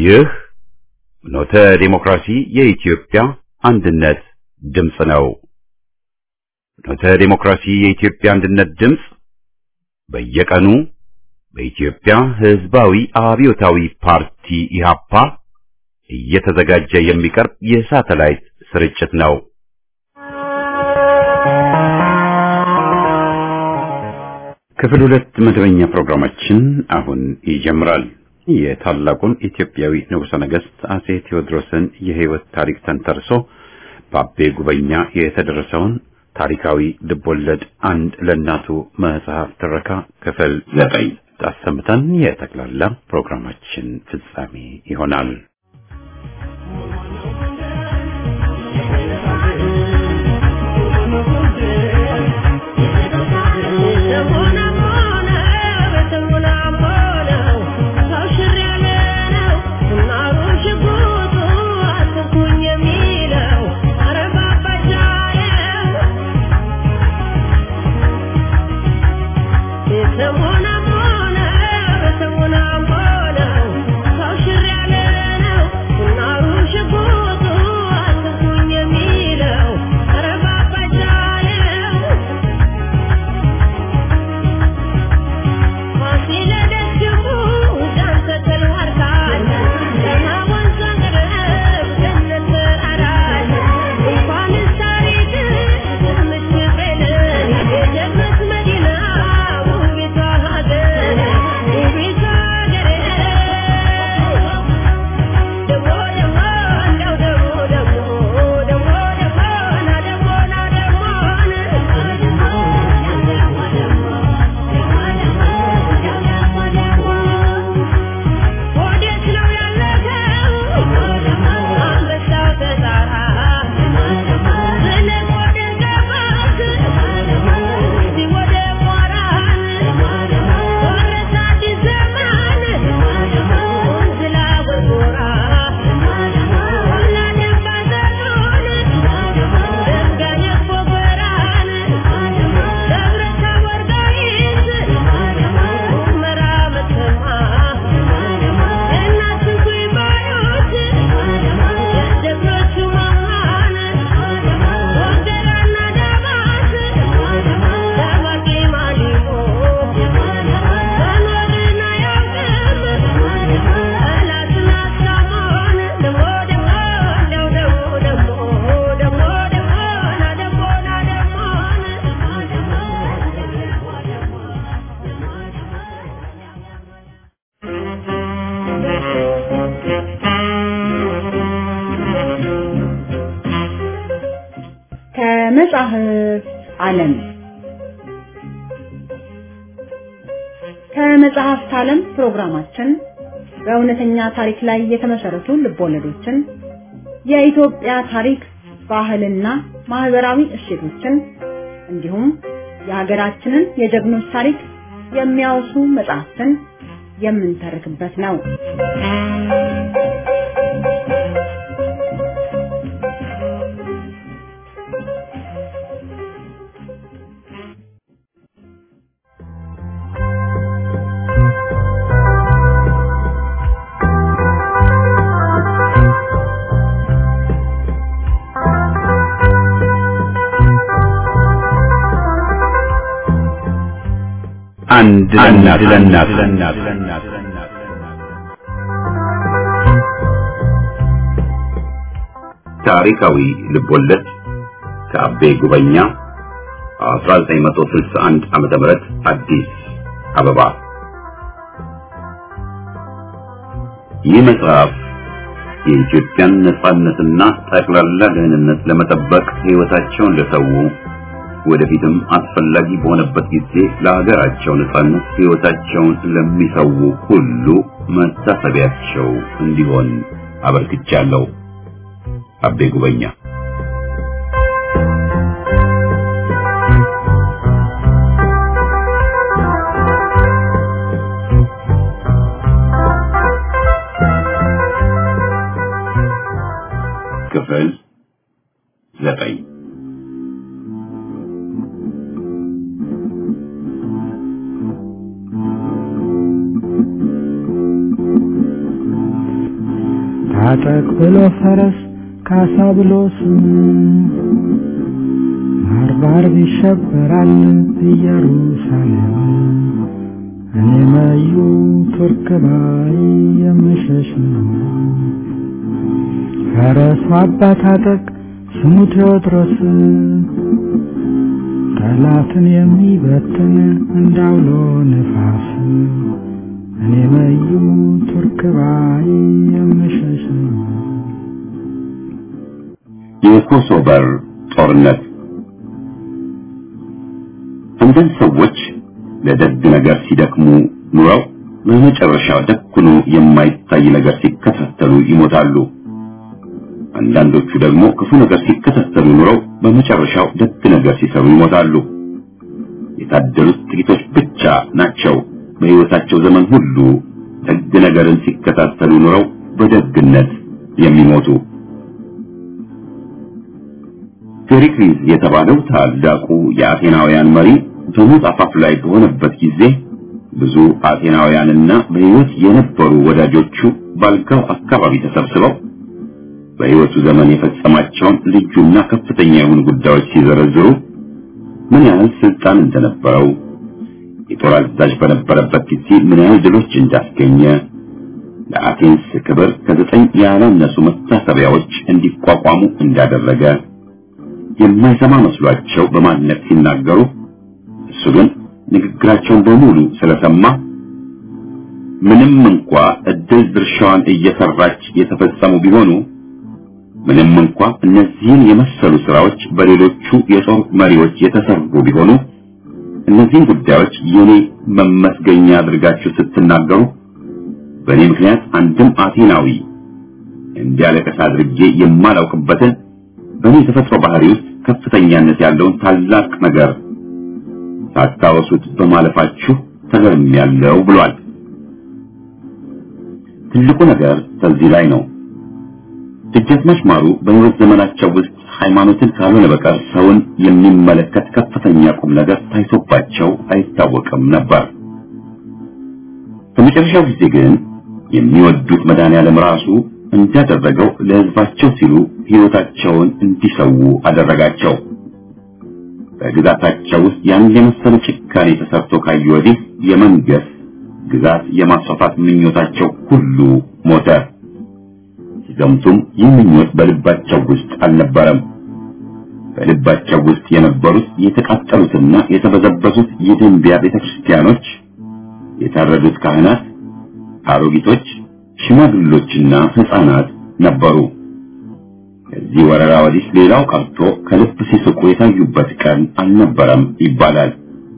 ይህ ኖተ ዴሞክራሲ የኢትዮጵያ አንድነት ድምፅ ነው። ኖተ ዴሞክራሲ የኢትዮጵያ አንድነት ድምፅ በየቀኑ በኢትዮጵያ ሕዝባዊ አብዮታዊ ፓርቲ ኢህአፓ እየተዘጋጀ የሚቀርብ የሳተላይት ስርጭት ነው። ክፍል ሁለት መደበኛ ፕሮግራማችን አሁን ይጀምራል። የታላቁን ኢትዮጵያዊ ንጉሠ ነገሥት አጼ ቴዎድሮስን የሕይወት ታሪክ ተንተርሶ በአቤ ጉበኛ የተደረሰውን ታሪካዊ ልቦለድ አንድ ለእናቱ መጽሐፍ ትረካ ክፍል ዘጠኝ አሰምተን የጠቅላላ ፕሮግራማችን ፍጻሜ ይሆናል። ከመጽሐፍ ዓለም ከመጽሐፍት ዓለም ፕሮግራማችን በእውነተኛ ታሪክ ላይ የተመሰረቱ ልቦለዶችን፣ የኢትዮጵያ ታሪክ፣ ባህልና ማህበራዊ እሴቶችን እንዲሁም የሀገራችንን የጀግኖች ታሪክ የሚያወሱ መጽሐፍትን የምንተርክበት ነው። አንድ ለእናት ለእናት ታሪካዊ ልቦለድ ከአቤ ጉበኛ 1961 ዓመተ ምህረት አዲስ አበባ። ይህ መጽሐፍ የኢትዮጵያን ነጻነትና ጠቅላላ ደህንነት ለመጠበቅ ሕይወታቸውን ለሰው ወደፊትም አስፈላጊ በሆነበት ጊዜ ለሀገራቸው ነጻነት ሕይወታቸውን ለሚሰው ሁሉ መታሰቢያቸው እንዲሆን አበርክቻለሁ። አቤ ጉበኛ ክፍል ዘጠኝ ታጠቅ ብሎ ፈረስ ካሳ ብሎ ስም ባርባር ይሸበራል ኢየሩሳሌም እኔ መዩ ቱርክ ባይ የምሸሽ ነው። ፈረሱ አባ ታጠቅ ስሙ ቴዎድሮስ ጠላትን የሚበትን እንዳውሎ ነፋስ እኔ መዩ ቱርክ ባይ የምሸሽ ነው። የኮሶቨር ጦርነት አንዳንድ ሰዎች ለደግ ነገር ሲደክሙ ኑረው በመጨረሻ ደግ ሆኖ የማይታይ ነገር ሲከታተሉ ይሞታሉ። አንዳንዶቹ ደግሞ ክፉ ነገር ሲከታተሉ ኑረው በመጨረሻው ደግ ነገር ሲሰሩ ይሞታሉ። የታደሉት ጥቂቶች ብቻ ናቸው በሕይወታቸው ዘመን ሁሉ ደግ ነገርን ሲከታተሉ ኑረው በደግነት የሚሞቱ። ፔሪክሊስ የተባለው ታላቁ የአቴናውያን መሪ በሞት አፋፍ ላይ በሆነበት ጊዜ ብዙ አቴናውያንና በሕይወት የነበሩ ወዳጆቹ ባልጋው አካባቢ ተሰብስበው በሕይወቱ ዘመን የፈጸማቸውን ልዩና ከፍተኛ የሆኑ ጉዳዮች ሲዘረዝሩ ምን ያህል ስልጣን እንደነበረው፣ የጦር አዛዥ በነበረበት ጊዜ ምን ያህል ድሎች እንዳስገኘ፣ ለአቴንስ ክብር ከዘጠኝ ያላነሱ መታሰቢያዎች እንዲቋቋሙ እንዳደረገ የማይሰማ መስሏቸው በማንነት ሲናገሩ እሱ ግን ንግግራቸውን በሙሉ ስለሰማ ምንም እንኳ እድል ድርሻዋን እየሰራች የተፈጸሙ ቢሆኑ ምንም እንኳ እነዚህን የመሰሉ ስራዎች በሌሎቹ የጦር መሪዎች የተሰሩ ቢሆኑ እነዚህን ጉዳዮች የኔ መመስገኛ አድርጋችሁ ስትናገሩ በእኔ ምክንያት አንድም አቴናዊ እንዲያለቀስ አድርጌ የማላውቅበትን በእኔ የተፈጥሮ ባህሪ ውስጥ ከፍተኛነት ያለውን ታላቅ ነገር ሳታወሱት በማለፋችሁ ተገርሜያለሁ ብሏል። ትልቁ ነገር ከዚህ ላይ ነው። ደጃዝማች ማሩ በሕይወት ዘመናቸው ውስጥ ሃይማኖትን ካልሆነ በቀር ሰውን የሚመለከት ከፍተኛ ቁም ነገር ታይቶባቸው አይታወቅም ነበር። በመጨረሻው ጊዜ ግን የሚወዱት መድኃኔዓለም ራሱ እንዳደረገው ለሕዝባቸው ሲሉ ሕይወታቸውን እንዲሰዉ አደረጋቸው። በግዛታቸው ውስጥ ያን የመሰለ ጭካኔ ተሰርቶ ካዩ ወዲህ የመንገስ ግዛት የማስፋፋት ምኞታቸው ሁሉ ሞተ። ሲዘምቱም ይህ ምኞት በልባቸው ውስጥ አልነበረም። በልባቸው ውስጥ የነበሩት የተቃጠሉትና የተበዘበዙት የደንቢያ ቤተክርስቲያኖች፣ የታረዱት ካህናት፣ አሮጊቶች፣ ሽማግሎችና ሕፃናት ነበሩ። ከዚህ ወረራ ወዲህ ሌላው ቀርቶ ከልብ ሲስቁ የታዩበት ቀን አልነበረም ይባላል።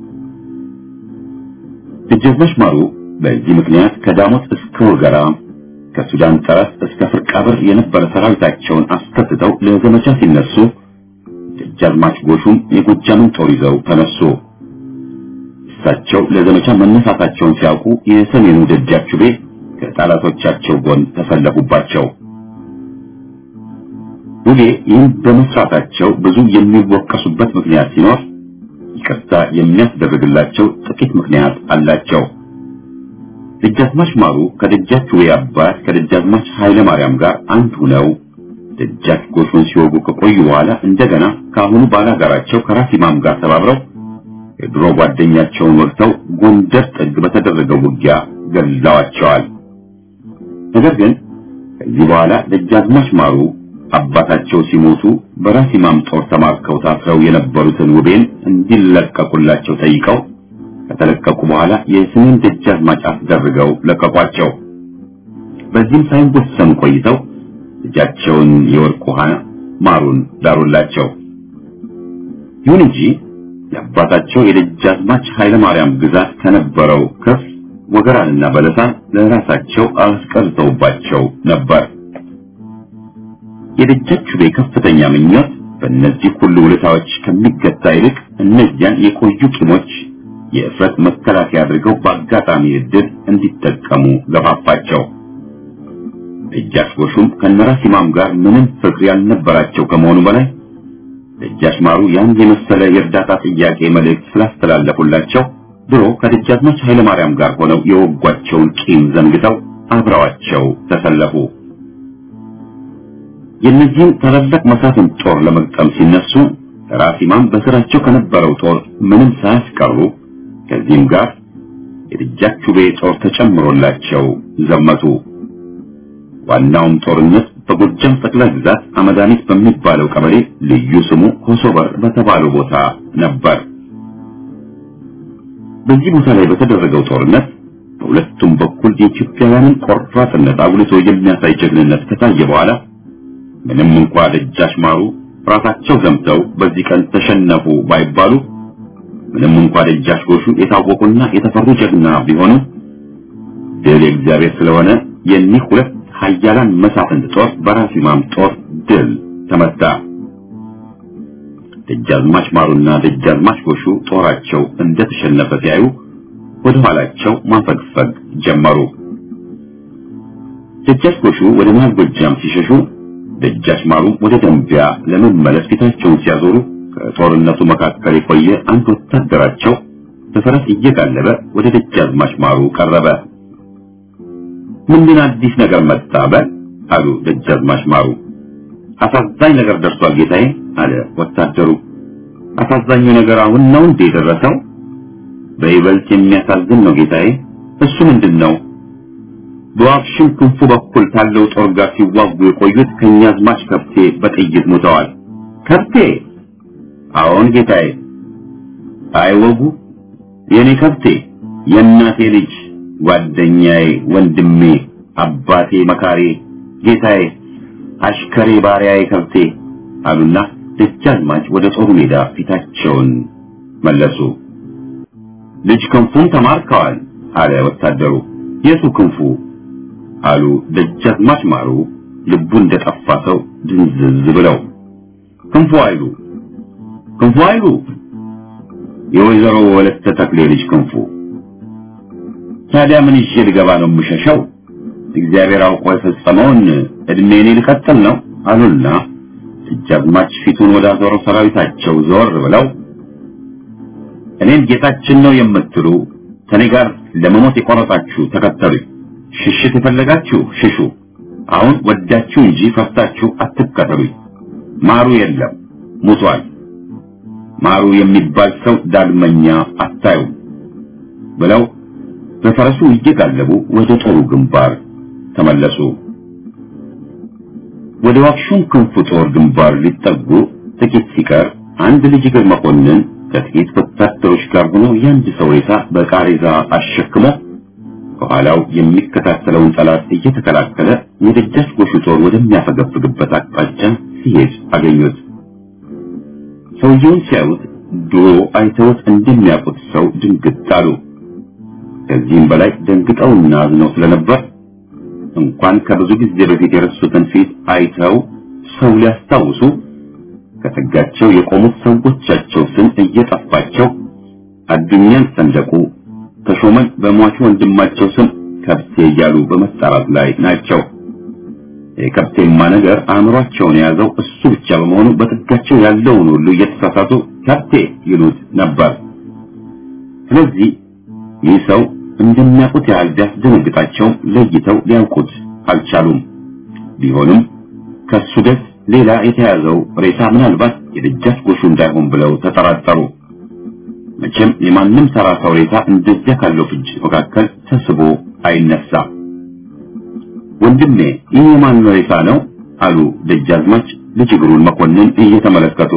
ደጃዝማች ማሩ በዚህ ምክንያት ከዳሞት እስከ ወገራ ከሱዳን ጠረፍ እስከ ፍርቃብር የነበረ ሰራዊታቸውን አስከትተው ለዘመቻ ሲነሱ ደጃዝማች ጎሹም የጎጃምን ጦር ይዘው ተነሱ። እሳቸው ለዘመቻ መነሳታቸውን ሲያውቁ የሰሜኑ ደጃችቤ ከጠላቶቻቸው ጎን ተሰለፉባቸው። ውጌ ይህን በመስራታቸው ብዙ የሚወቀሱበት ምክንያት ሲኖር ይቅርታ የሚያስደርግላቸው ጥቂት ምክንያት አላቸው። ደጃዝማች ማሩ ከደጃች ውቤ አባት ከደጃዝማች ኃይለ ማርያም ጋር አንድ ሆነው ደጃች ጎሹን ሲወጉ ከቆዩ በኋላ እንደገና ከአሁኑ ባላጋራቸው ከራስ ኢማም ጋር ተባብረው የድሮ ጓደኛቸውን ወቅተው ጎንደር ጥግ በተደረገው ውጊያ ገድለዋቸዋል። ነገር ግን ከዚህ በኋላ ደጃዝማች ማሩ አባታቸው ሲሞቱ በራስ ኢማም ጦር ተማርከው ታስረው የነበሩትን ውቤን እንዲለቀቁላቸው ጠይቀው ከተለቀቁ በኋላ የስሜን ደጃዝማች አስደርገው ለቀቋቸው። በዚህም ሳይወሰኑ ቆይተው ልጃቸውን የወርቅ ውሃ ማሩን ዳሩላቸው። ይሁን እንጂ የአባታቸው የደጃዝማች ኃይለ ማርያም ግዛት ከነበረው ክፍል ወገራንና በለሳን ለራሳቸው አስቀርተውባቸው ነበር። የደጃች ውቤ ከፍተኛ ምኞት በእነዚህ ሁሉ ውለታዎች ከሚገታ ይልቅ እነዚያን የቆዩ ቂሞች የእፍረት መከላከያ አድርገው በአጋጣሚ ዕድል እንዲጠቀሙ ገፋፋቸው። ደጃች ጎሹም ከነራስ ኢማም ጋር ምንም ፍቅር ያልነበራቸው ከመሆኑ በላይ ደጃች ማሩ ያን የመሰለ የእርዳታ ጥያቄ መልእክት ስላስተላለፉላቸው ድሮ ከደጃዝማች ኃይለ ማርያም ጋር ሆነው የወጓቸውን ቂም ዘንግተው አብረዋቸው ተሰለፉ። የእነዚህም ታላላቅ መሳፍንት ጦር ለመግጠም ሲነሱ ራስ ኢማም በስራቸው ከነበረው ጦር ምንም ሳያስቀሩ ከዚህም ጋር የደጃቹቤ ጦር ተጨምሮላቸው ዘመቱ። ዋናውም ጦርነት በጎጃም ጠቅላይ ግዛት አመዳኒት በሚባለው ቀበሌ ልዩ ስሙ ኮሶበር በተባለው ቦታ ነበር። በዚህ ቦታ ላይ በተደረገው ጦርነት በሁለቱም በኩል የኢትዮጵያውያንን ቆራጥነት አጉልቶ የሚያሳይ ጀግንነት ከታየ በኋላ ምንም እንኳ ደጃች ማሩ ራሳቸው ዘምተው በዚህ ቀን ተሸነፉ ባይባሉ ምንም እንኳ ደጃች ጎሹ የታወቁና የተፈሩ ጀግና ቢሆኑ ድል የእግዚአብሔር ስለሆነ የኒህ ሁለት ኃያላን መሳፍንት ጦር በራስ ኢማም ጦር ድል ተመታ። ደጃዝማች ማሩና ደጃዝማች ጎሹ ጦራቸው እንደተሸነፈ ሲያዩ ወደ ኋላቸው ማፈግፈግ ጀመሩ። ደጃች ጎሹ ወደ መሃል ጎጃም ሲሸሹ፣ ደጃች ማሩም ወደ ደንቢያ ለመመለስ ፊታቸውን ሲያዞሩ ከጦርነቱ መካከል የቆየ አንድ ወታደራቸው በፈረስ እየጋለበ ወደ ደጃዝማች ማሩ ቀረበ። ምንድን አዲስ ነገር መጣ በል አሉ ደጃዝማች ማሩ። አሳዛኝ ነገር ደርሷል ጌታዬ አለ ወታደሩ። አሳዛኙ ነገር አሁን ነው እንዴ የደረሰው? በይበልጥ የሚያሳዝን ነው ጌታዬ። እሱ ምንድን ነው? በዋክሽም ክንፉ በኩል ካለው ጦር ጋር ሲዋጉ የቆዩት ከኛዝማች ከብቴ በጥይት ሞተዋል። ከብቴ? አዎን ጌታዬ። አይወጉ የኔ ከብቴ፣ የእናቴ ልጅ፣ ጓደኛዬ፣ ወንድሜ፣ አባቴ፣ መካሬ፣ ጌታዬ፣ አሽከሬ፣ ባሪያዬ፣ ከብቴ አሉና ደጃዝማች ወደ ጦሩ ሜዳ ፊታቸውን መለሱ። ልጅ ክንፉም ተማርከዋል አለ ወታደሩ። የቱ ክንፉ አሉ ደጃዝማች ማሩ ልቡ እንደጠፋ ሰው ድንዝዝ ብለው። ክንፉ አይሉ ክንፉ አይሉ የወይዘሮ ወለተ ተክሌ ልጅ ክንፉ። ታዲያ ምን ይዤ ልገባ ነው የምሸሸው? እግዚአብሔር አውቆ የፈጸመውን እድሜኔ ልቀጥል ነው አሉና ደጃዝማች ፊቱን ወደ አዞረው ሰራዊታቸው ዞር ብለው እኔን ጌታችን ነው የምትሉ ከኔ ጋር ለመሞት የቆረጣችሁ ተከተሉኝ። ሽሽት የፈለጋችሁ ሽሹ። አሁን ወዳችሁ እንጂ ፈርታችሁ አትከተሉኝ። ማሩ የለም ሙቷል። ማሩ የሚባል ሰው ዳግመኛ አታዩም ብለው በፈረሱ እየጋለቡ ወደ ጦሩ ግንባር ተመለሱ። ወደ ዋክሹም ክንፉ ጦር ግንባር ሊጠጉ ጥቂት ሲቀር አንድ ልጅ እግር መኮንን ከጥቂት ወታደሮች ጋር ሆኖ የአንድ ሰው ሬሳ በቃሬዛ አሸክሞ ከኋላው የሚከታተለውን ጠላት እየተከላከለ የደጃች ጎሹ ጦር ወደሚያፈገፍግበት አቅጣጫ ሲሄድ አገኙት። ሰውየውን ሲያዩት ድሮ አይተውት እንደሚያውቁት ሰው ድንግጥ አሉ። ከዚህም በላይ ደንግጠውና አዝነው ስለነበር እንኳን ከብዙ ጊዜ በፊት የረሱትን ፊት አይተው ሰው ሊያስታውሱ ከጥጋቸው የቆሙት ሰዎቻቸው ስም እየጠፋቸው አዱኛን ሰንደቁ ተሾመን በሟቹ ወንድማቸው ስም ከብቴ እያሉ በመጣራት ላይ ናቸው። የከብቴማ ነገር አእምሯቸውን የያዘው እሱ ብቻ በመሆኑ በጥጋቸው ያለውን ሁሉ እየተሳሳቱ ከብቴ ይሉት ነበር። ስለዚህ ይህ ሰው እንደሚያውቁት ያህል ቢያስደነግጣቸው ለይተው ሊያውቁት አልቻሉም። ቢሆንም ከሱ ደስ ሌላ የተያዘው ሬሳ ምናልባት የደጃች ጎሹ እንዳይሆን ብለው ተጠራጠሩ። መቼም የማንም ተራ ሰው ሬሳ እንደዚያ ካለው ፍጅት መካከል ተስቦ አይነሳ። ወንድሜ ይህ የማን ሬሳ ነው? አሉ ደጃዝማች ልጅ እግሩን መኮንን እየተመለከቱ።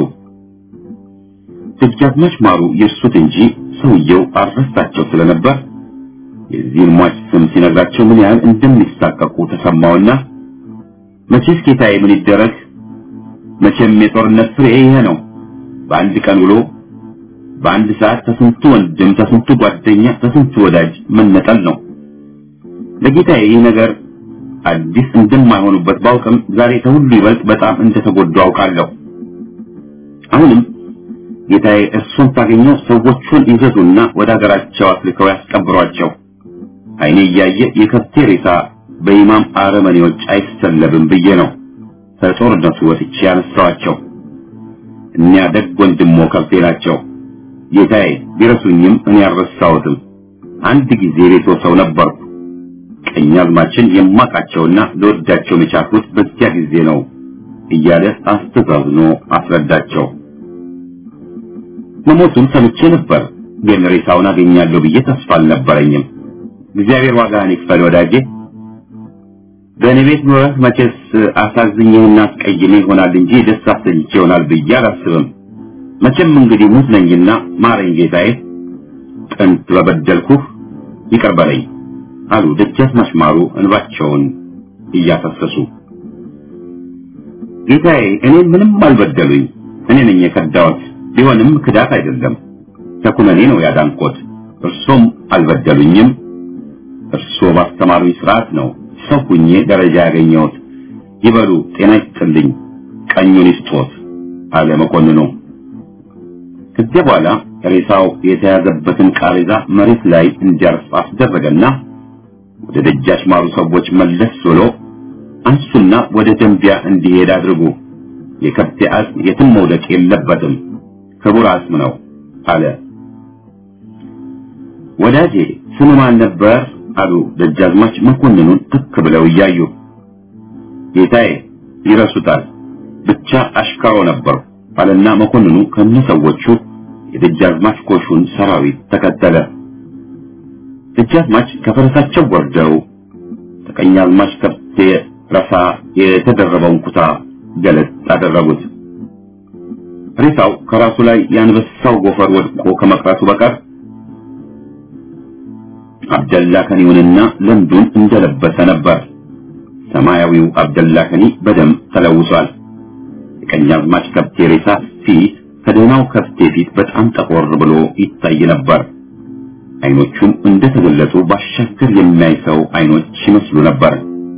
ደጃዝማች ማሩ የእርሱት እንጂ ሰውየው አልረሳቸው ስለነበር የዚህን ሟች ስም ሲነግራቸው ምን ያህል እንደሚሳቀቁ ተሰማውና መቼስ ጌታዬ ምን ይደረግ፣ መቼም የጦርነት ፍሬ ይሄ ነው። በአንድ ቀን ውሎ በአንድ ሰዓት ተስንቱ ወንድም ተስንቱ ጓደኛ ተስንቱ ወዳጅ መነጠል ነው። ለጌታዬ ይህ ነገር አዲስ እንደማይሆኑበት ባውቅም ዛሬ ከሁሉ ይበልጥ በጣም እንደተጎዱ አውቃለሁ። አሁንም ጌታዬ እርሱን ታገኘው ሰዎቹን ይዘዙና ወደ ሀገራቸው አስልከው ያስቀብሯቸው። አይኔ እያየ የከብቴ ሬሳ በኢማም አረመኔዎች አይሰለብም ብዬ ነው ከጦርነቱ ወጥቼ ያነሳዋቸው። እኒያ ደግ ወንድሞ ከብቴ ናቸው። ጌታዬ ቢረሱኝም እኔ አልረሳሁትም። አንድ ጊዜ ቤቶ ሰው ነበርኩ። ቀኛዝማችን የማውቃቸውና ለወዳቸው የቻልኩት በዚያ ጊዜ ነው እያለ አስተዛዝኖ አስረዳቸው። መሞቱን ሰምቼ ነበር፣ ግን ሬሳውን አገኛለሁ ብዬ ተስፋ አልነበረኝም። እግዚአብሔር ዋጋህን ይክፈል ወዳጄ። በእኔ ቤት ኖረህ መቼስ አሳዝኜህና አስቀይሜ ይሆናል እንጂ ደስ አሰኝቼ ይሆናል ብዬ አላስብም። መቼም እንግዲህ ሙት ነኝና ማረኝ ጌታዬ፣ ጥንት በበደልኩህ ይቅር በለኝ አሉ ደጃዝማች ማሩ እንባቸውን እያፈሰሱ። ጌታዬ እኔ ምንም አልበደሉኝ፣ እኔ ነኝ የከዳሁት። ቢሆንም ክዳት አይደለም ተኩነኔ ነው ያዳንቆት። እርሶም አልበደሉኝም። እርሶ ባስተማሩኝ ስርዓት ነው ሰው ሁኜ ደረጃ ያገኘሁት። ይበሉ ጤና ይስጥልኝ፣ ቀኙን ይስጦት አለ መኮንኑ። ከዚያ በኋላ ሬሳው የተያዘበትን ቃሬዛ መሬት ላይ እንዲያርፍ አስደረገና ወደ ደጃች ማሩ ሰዎች መለስ ብሎ አንሱና ወደ ደንቢያ እንዲሄድ አድርጉ። የከብቴ አጽም የትም መውደቅ የለበትም፣ ክቡር አጽም ነው አለ። ወዳጄ ስሙ ማን ነበር? አሉ ደጃዝማች መኮንኑን ትክ ብለው እያዩ። ጌታዬ ይረሱታል፣ ብቻ አሽካሮ ነበሩ አለና መኮንኑ ከነሰዎቹ የደጃዝማች ኮሹን ሰራዊት ተከተለ። ደጃዝማች ከፈረሳቸው ወርደው ተቀኛዝማች ከብቴ ረሳ የተደረበውን ኩታ ገለጥ አደረጉት። ሬሳው ከራሱ ላይ የአንበሳው ጎፈር ወድቆ ከመቅረቱ በቀር አብደላ ከኒውንና ለምዱን እንደለበሰ ነበር። ሰማያዊው አብደላ ከኒ በደም ተለውሷል። የቀኛዝማች ከብቴ ሬሳ ፊት ከደህናው ከብቴ ፊት በጣም ጠቆር ብሎ ይታይ ነበር። አይኖቹም እንደተገለጡ ባሻገር የሚያይ ሰው አይኖች ይመስሉ ነበር።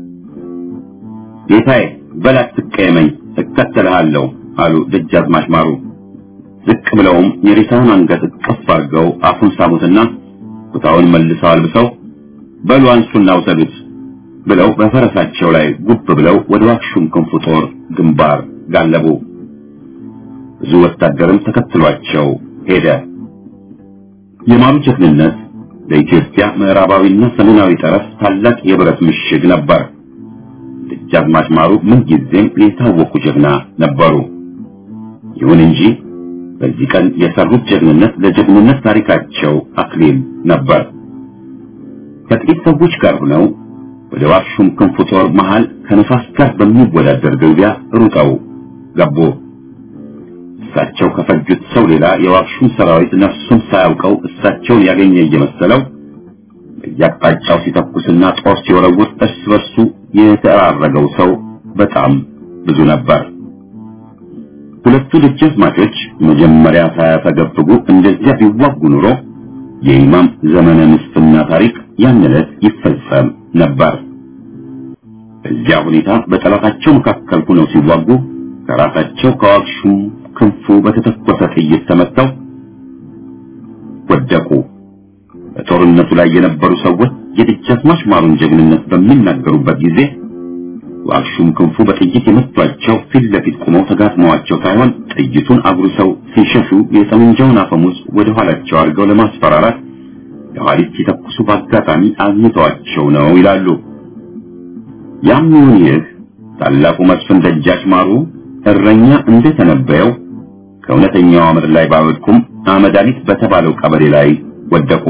ጌታዬ በላት ትቀየመኝ፣ እከተልሃለሁ አሉ ደጃዝማች ማሩ። ዝቅ ብለውም የሬሳውን አንገት እቅፍ አድርገው አፉን ሳሙትና ኩታውን መልሰው አልብሰው በሉ አንሱና ውሰዱት ብለው በፈረሳቸው ላይ ጉብ ብለው ወደ ዋክሹም ክንፉ ጦር ግንባር ጋለቡ። ብዙ ወታደርም ተከትሏቸው ሄደ። የማሩ ጀግንነት ለኢትዮጵያ ምዕራባዊና ሰሜናዊ ጠረፍ ታላቅ የብረት ምሽግ ነበር። ደጃዝማች ማሩ ምንጊዜም የታወቁ ጀግና ነበሩ። ይሁን እንጂ በዚህ ቀን የሰሩት ጀግንነት ለጀግንነት ታሪካቸው አክሊል ነበር። ከጥቂት ሰዎች ጋር ሆነው ወደ ዋክሹም ክንፉ ጦር መሃል ከነፋስ ጋር በሚወዳደር ግልቢያ ሩጠው ገቡ። እሳቸው ከፈጁት ሰው ሌላ የዋክሹም ሰራዊት ነፍሱን ሳያውቀው እሳቸውን ያገኘ እየመሰለው በየአቅጣጫው ሲተኩስና ጦር ሲወረውር እርስ በርሱ የተራረገው ሰው በጣም ብዙ ነበር። ሁለቱ ደጃዝማቾች መጀመሪያ ሳያፈገፍጉ እንደዚያ ቢዋጉ ኑሮ የኢማም ዘመነ ንስፍና ታሪክ ያን ዕለት ይፈጸም ነበር። በዚያ ሁኔታ በጠላታቸው መካከል ሆነው ሲዋጉ ከራሳቸው ከዋክሹም ክንፉ በተተኮሰ ጥይት ተመተው ወደቁ። በጦርነቱ ላይ የነበሩ ሰዎች የደጃዝማች ማሩን ጀግንነት በሚናገሩበት ጊዜ ዋክሹም ክንፉ በጥይት የመቷቸው ፊት ለፊት ቆመው ተጋጥመዋቸው ሳይሆን ጥይቱን አጉርሰው ሲሸሹ የጠመንጃውን አፈሙዝ ወደ ኋላቸው አድርገው ለማስፈራራት የኋሊት ሲተኩሱ በአጋጣሚ አግኝተዋቸው ነው ይላሉ። ያም ይሁን ይህ ታላቁ መስፍን ደጃች ማሩ እረኛ እንደተነበየው ከእውነተኛው አመድ ላይ ባወድቁም አመዳሊት በተባለው ቀበሌ ላይ ወደቁ።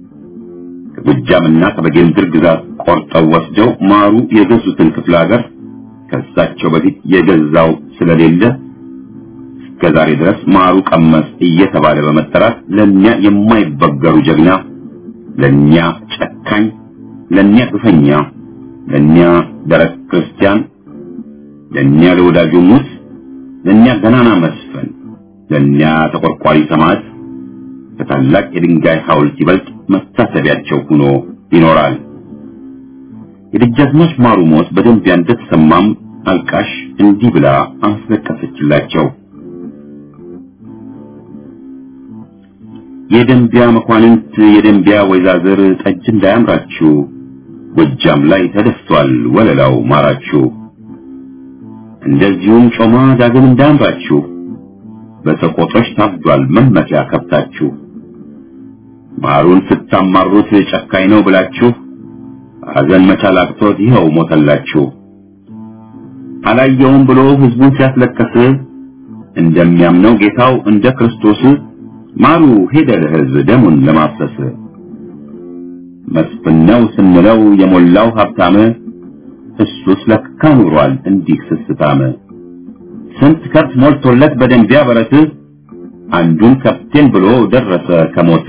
ከጎጃምና ከበጌምድር ግዛት ቆርጠው ወስደው ማሩ የገዙትን ክፍለ ሀገር ከሳቸው በፊት የገዛው ስለሌለ እስከ ዛሬ ድረስ ማሩ ቀመስ እየተባለ በመጠራት ለኛ የማይበገሩ ጀግና፣ ለኛ ጨካኝ፣ ለኛ ግፈኛ፣ ለኛ ደረቅ ክርስቲያን፣ ለኛ ለወዳጁ ሙት፣ ለኛ ገናና መስፍን፣ ለኛ ተቆርቋሪ ሰማዕት ከታላቅ የድንጋይ ሐውልት ይበልጥ መታሰቢያቸው ሆኖ ይኖራል። የደጃዝማች ማሩ ሞት በደንቢያ እንደተሰማም አልቃሽ እንዲህ ብላ አስለቀሰችላቸው። የደንቢያ መኳንንት፣ የደንቢያ ወይዛዝር ጠጅ እንዳያምራችሁ፣ ጎጃም ላይ ተደፍቷል ወለላው ማራችሁ። እንደዚሁም ጮማ ዳግም እንዳያምራችሁ፣ በሰቆጦች ታብዷል መመኪያ ከብታችሁ። ማሩን ስታማሩት ጨካኝ ነው ብላችሁ ሐዘን መቻል አቅቶት ይኸው ሞተላችሁ። አላየውም ብሎ ህዝቡን ሲያስለቅስ እንደሚያምነው ጌታው እንደ ክርስቶስ ማሩ ሄደ ለህዝብ ደሙን ለማፍሰስ መስፍን ነው ስንለው የሞላው ሀብታም እሱስ ለካ ኑሯል እንዲህ ስስታም ስንት ከብት ሞልቶለት በደንቢያ በረት አንዱን ከብቴን ብሎ ደረሰ ከሞት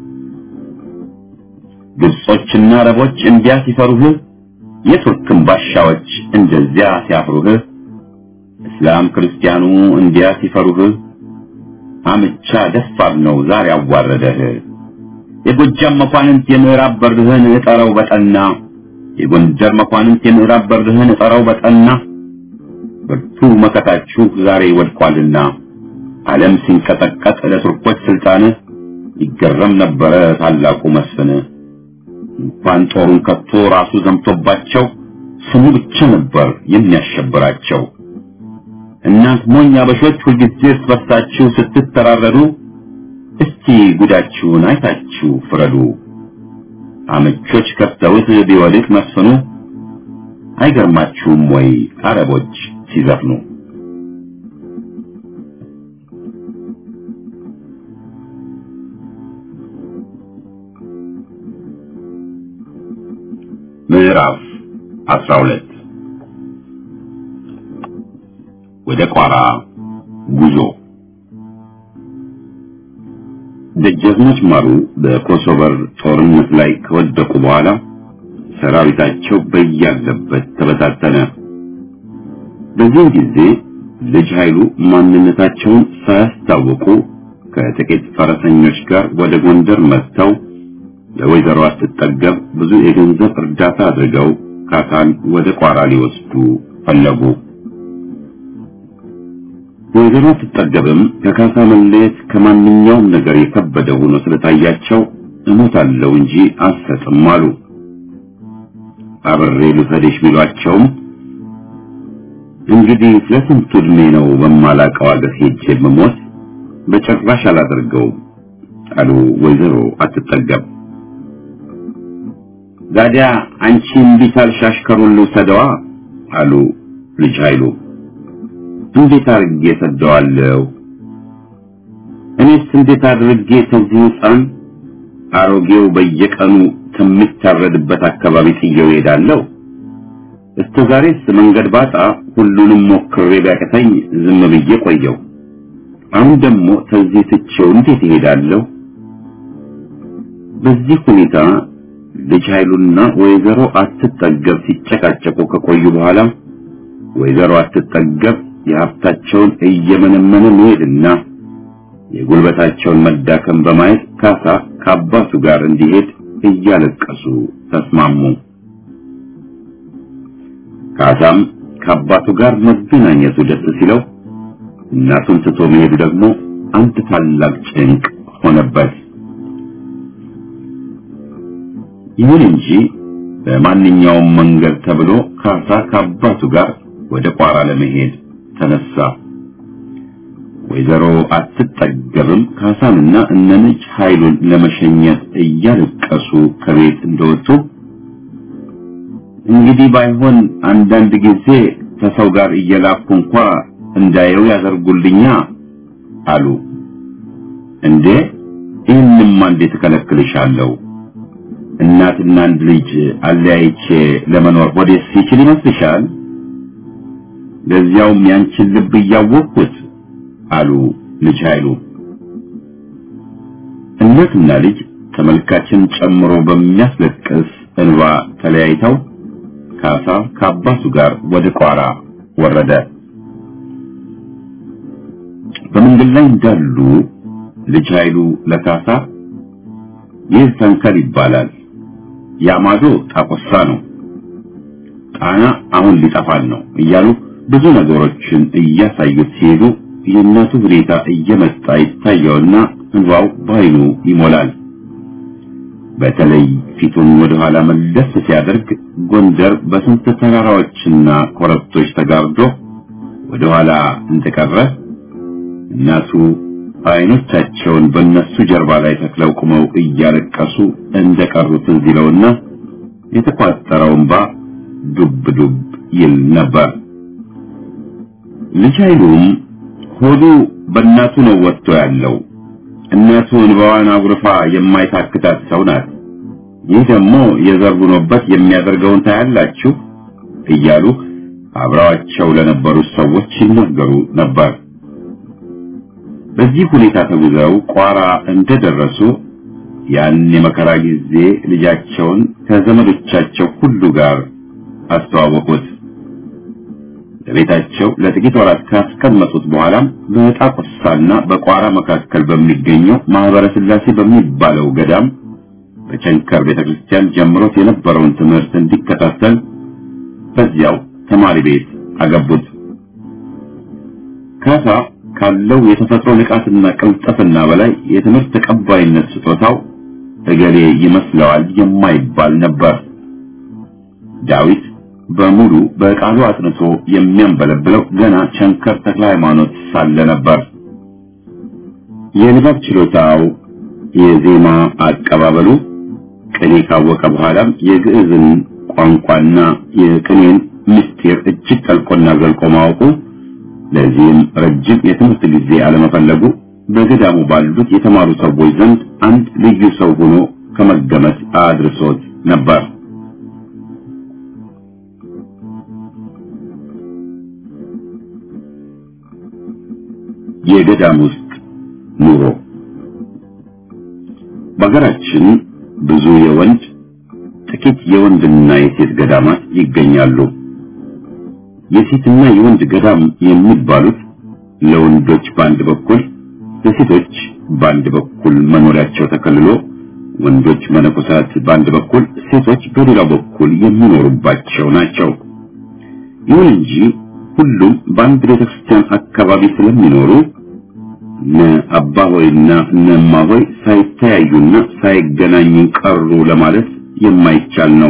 ግብጾችና አረቦች እንዲያ ሲፈሩህ የቱርክም ባሻዎች እንደዚያ ሲያፍሩህ እስላም ክርስቲያኑ እንዲያ ሲፈሩህ አምቻ ደፋር ነው ዛሬ አዋረደህ የጎጃም መኳንንት የምዕራብ በርህን እጠረው በጠና የጎንደር መኳንንት የምዕራብ በርህን እጠረው በጠና ብርቱ መከታችሁ ዛሬ ወድቋልና ዓለም ሲንቀጠቀጥ ለቱርኮች ስልጣን ይገረም ነበረ ታላቁ መስፍን እንኳን ጦሩን ከቶ ራሱ ዘምቶባቸው ስሙ ብቻ ነበር የሚያሸብራቸው። እናንት ሞኝ አበሾች ሁልጊዜ እርስ በርሳችሁ ስትተራረዱ እስቲ ጉዳችሁን አይታችሁ ፍረዱ። አመቾች ከፍተውት ቢወድቅ መስፍኑ አይገርማችሁም ወይ አረቦች ሲዘፍኑ? ምዕራፍ 12 ወደ ቋራ ጉዞ ደጃዝማች ማሩ በኮሶቨር ጦርነት ላይ ከወደቁ በኋላ ሰራዊታቸው በያለበት ተበታተነ። በዚህም ጊዜ ልጅ ኃይሉ ማንነታቸውን ሳያስታውቁ ከጥቂት ፈረሰኞች ጋር ወደ ጎንደር መጥተው ለወይዘሮ አትጠገብ ብዙ የገንዘብ እርዳታ አድርገው ካሳን ወደ ቋራ ሊወስዱ ፈለጉ። ወይዘሮ አትጠገብም ከካሳ መለየት ከማንኛውም ነገር የከበደ ሆኖ ስለታያቸው እሞታለሁ እንጂ አልሰጥም አሉ። አብሬ ልውሰድሽ ቢሏቸውም እንግዲህ ለስንቱ ዕድሜ ነው በማላውቀው አገር ሄጄ የምሞት? በጭራሽ አላደርገውም አሉ ወይዘሮ አትጠገብ። ዛዲያ አንቺ እምቢ ካልሽ አሽከሩን ልውሰደዋ አሉ ልጅ ኃይሉ። እንዴት አድርጌ ሰደዋለሁ? እኔስ እንዴት አድርጌ ከዚህ ሕፃን አሮጌው በየቀኑ ከሚታረድበት አካባቢ ጥየው እሄዳለሁ? እስከ ዛሬስ መንገድ ባጣ ሁሉንም ሞክሬ ቢያቅተኝ ዝም ብዬ ቆየው። አሁን ደግሞ ከዚህ ትቼው እንዴት እሄዳለሁ? በዚህ ሁኔታ ልጅ ኃይሉና ወይዘሮ አትጠገብ ሲጨቃጨቁ ከቆዩ በኋላ ወይዘሮ አትጠገብ የሀብታቸውን እየመነመነ መሄድና የጉልበታቸውን መዳከም በማየት ካሳ ከአባቱ ጋር እንዲሄድ እያለቀሱ ተስማሙ። ካሳም ከአባቱ ጋር መገናኘቱ ደስ ሲለው እናቱን ትቶ መሄዱ ደግሞ አንድ ታላቅ ጭንቅ ሆነበት። ይሁን እንጂ በማንኛውም መንገድ ተብሎ ካሳ ከአባቱ ጋር ወደ ቋራ ለመሄድ ተነሳ። ወይዘሮ አትጠገብም ካሳንና እነልጅ ኃይሉን ለመሸኘት እያለቀሱ ከቤት እንደወጡ እንግዲህ ባይሆን አንዳንድ ጊዜ ከሰው ጋር እየላኩ እንኳ እንዳየው ያደርጉልኛ አሉ። እንዴ ይህንማ እንዴት እከለክልሻለሁ? እናትና አንድ ልጅ አለያይቼ ለመኖር ወዴስ ይችል ይመስልሻል? ለዚያውም ያንቺን ልብ እያወቅሁት አሉ ልጅ ኃይሉ። እናትና ልጅ ተመልካችን ጨምሮ በሚያስለቅስ እንባ ተለያይተው ካሳ ከአባቱ ጋር ወደ ቋራ ወረደ። በመንገድ ላይ እንዳሉ ልጅ ኃይሉ ለካሳ ይህ ተንከል ይባላል፣ ያማዶ ጣቆሳ ነው፣ ጣና አሁን ሊጠፋን ነው እያሉ ብዙ ነገሮችን እያሳዩት ሲሄዱ የእናቱ ሁኔታ እየመጣ ይታየውና እንባው በዓይኑ ይሞላል። በተለይ ፊቱን ወደ ኋላ መለስ ሲያደርግ ጎንደር በስንት ተራራዎችና ኮረብቶች ተጋርዶ ወደ ኋላ እንደቀረ እናቱ አይኖቻቸውን በእነሱ ጀርባ ላይ ተክለው ቁመው እያለቀሱ እንደቀሩ ትዝ ይለውና የተቋጠረው እንባ ዱብ ዱብ ይል ነበር። ልጅ ኃይሉም ሆዱ በእናቱ ነው ወጥቶ ያለው። እናቱ እንባዋን አጉርፋ የማይታክታት ሰው ናት። ይህ ደግሞ የዘር ሆኖበት የሚያደርገውን ታያላችሁ እያሉ አብረዋቸው ለነበሩት ሰዎች ይናገሩ ነበር። በዚህ ሁኔታ ተጉዘው ቋራ እንደደረሱ ያን የመከራ ጊዜ ልጃቸውን ከዘመዶቻቸው ሁሉ ጋር አስተዋወቁት። በቤታቸው ለጥቂት ወራት ካስቀመጡት በኋላም በጣቁሳና በቋራ መካከል በሚገኘው ማህበረ ሥላሴ በሚባለው ገዳም በቸንከር ቤተክርስቲያን ጀምሮት የነበረውን ትምህርት እንዲከታተል በዚያው ተማሪ ቤት አገቡት። ካሳ ካለው የተፈጥሮ ንቃትና ቅልጥፍና በላይ የትምህርት ተቀባይነት ስጦታው እገሌ ይመስለዋል የማይባል ነበር። ዳዊት በሙሉ በቃሉ አጥንቶ የሚያንበለብለው ገና ቸንከር ተክለ ሃይማኖት ሳለ ነበር። የንባብ ችሎታው፣ የዜማ አቀባበሉ ቅኔ ካወቀ በኋላም የግዕዝን ቋንቋና የቅኔን ምስጢር እጅግ ጠልቆና ዘልቆ ማወቁ ለዚህም ረጅም የትምህርት ጊዜ አለመፈለጉ በገዳሙ ባሉት የተማሩ ሰዎች ዘንድ አንድ ልዩ ሰው ሆኖ ከመገመት አድርሶት ነበር። የገዳም ውስጥ ኑሮ በሀገራችን ብዙ የወንድ ጥቂት የወንድና የሴት ገዳማት ይገኛሉ። የሴትና የወንድ ገዳም የሚባሉት ለወንዶች በአንድ በኩል ለሴቶች በአንድ በኩል መኖሪያቸው ተከልሎ ወንዶች መነኮሳት በአንድ በኩል ሴቶች በሌላው በኩል የሚኖሩባቸው ናቸው። ይሁን እንጂ ሁሉም በአንድ ቤተክርስቲያን አካባቢ ስለሚኖሩ እነ አባ ሆይና እነ እማ ሆይ ሳይተያዩና ሳይገናኙ ቀሩ ለማለት የማይቻል ነው።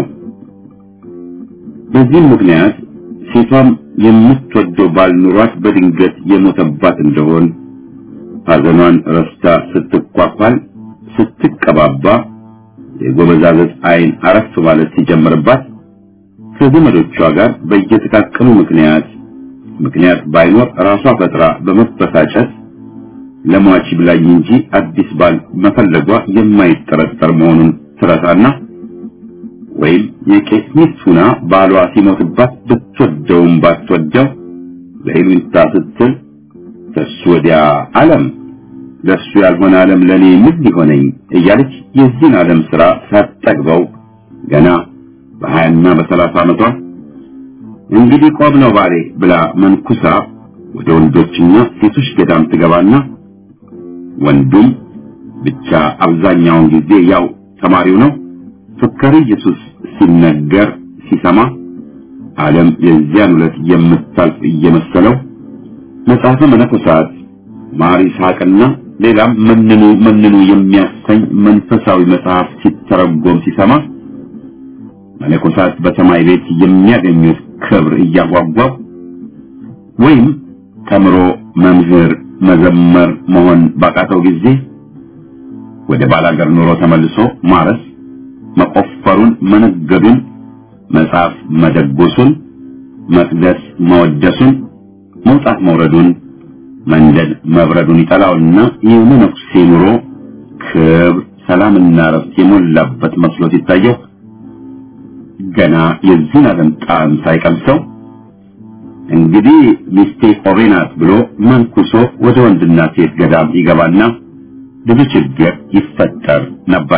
በዚህም ምክንያት ሴቷም የምትወደው ባል ኑሯት በድንገት የሞተባት እንደሆን ሐዘኗን ረስታ ስትኳኳል፣ ስትቀባባ የጎበዛዘት ዓይን አረፍ ማለት ሲጀምርባት ከዘመዶቿ ጋር በየጥቃቅኑ ምክንያት ምክንያት ባይኖር ራሷ ፈጥራ በመበሳጨት ለሟች ብላኝ እንጂ አዲስ ባል መፈለጓ የማይጠረጠር መሆኑን ትረሳና ወይም የቄስ ሚስት ሁና ባሏ ሲሞትባት ብትወደውም ባትወደው ለይሉኝታ ስትል ከሱ ወዲያ ዓለም ለሱ ያልሆነ ዓለም ለኔ ምን ሊሆነኝ እያለች የዚህን ዓለም ስራ ሳትጠግበው ገና በሀያና በሰላሳ ዓመቷ እንግዲህ ቆም ነው ባሌ ብላ መንኩሳ ወደ ወንዶችና ሴቶች ገዳም ትገባና ወንዱም ብቻ አብዛኛውን ጊዜ ያው ተማሪው ነው ፍካሪ ኢየሱስ ሲነገር ሲሰማ ዓለም የዚያን ዕለት የምታልፍ እየመሰለው መጽሐፈ መነኮሳት ማር ይስሐቅና ሌላም መንኑ መንኑ የሚያሰኝ መንፈሳዊ መጽሐፍ ሲተረጎም ሲሰማ መነኮሳት በሰማይ ቤት የሚያገኙት ክብር እያጓጓው ወይም ተምሮ መምህር መዘመር መሆን ባቃተው ጊዜ ወደ ባላገር ኑሮ ተመልሶ ማረስ መቆፈሩን፣ መነገዱን፣ መጽሐፍ መደጎሱን፣ መቅደስ መወደሱን፣ መውጣት መውረዱን፣ መንደድ መብረዱን ይጠላውና የመነኩሴ ኑሮ ክብር፣ ሰላምና ረፍት የሞላበት መስሎ ሲታየው ገና የዚህን ዓለም ጣዕም ሳይቀምሰው እንግዲህ ሚስቴ ቆቤ ናት ብሎ መንኩሶ ወደ ወንድና ሴት ገዳም ይገባና ብዙ ችግር ይፈጠር ነበር።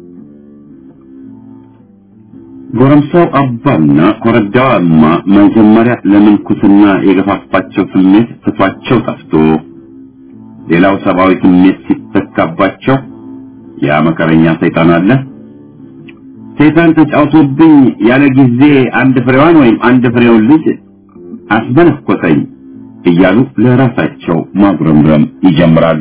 ጎረምሳው አባና ኮረዳዋ እማ መጀመሪያ ለምንኩስና የገፋፋቸው ስሜት ትቷቸው ጠፍቶ ሌላው ሰብአዊ ስሜት ሲተካባቸው ያ መከረኛ ሰይጣን አለ ሰይጣን ተጫውቶብኝ ያለ ጊዜ አንድ ፍሬዋን ወይም አንድ ፍሬውን ልጅ አስመነኮሰኝ እያሉ ለራሳቸው ማጉረምረም ይጀምራሉ።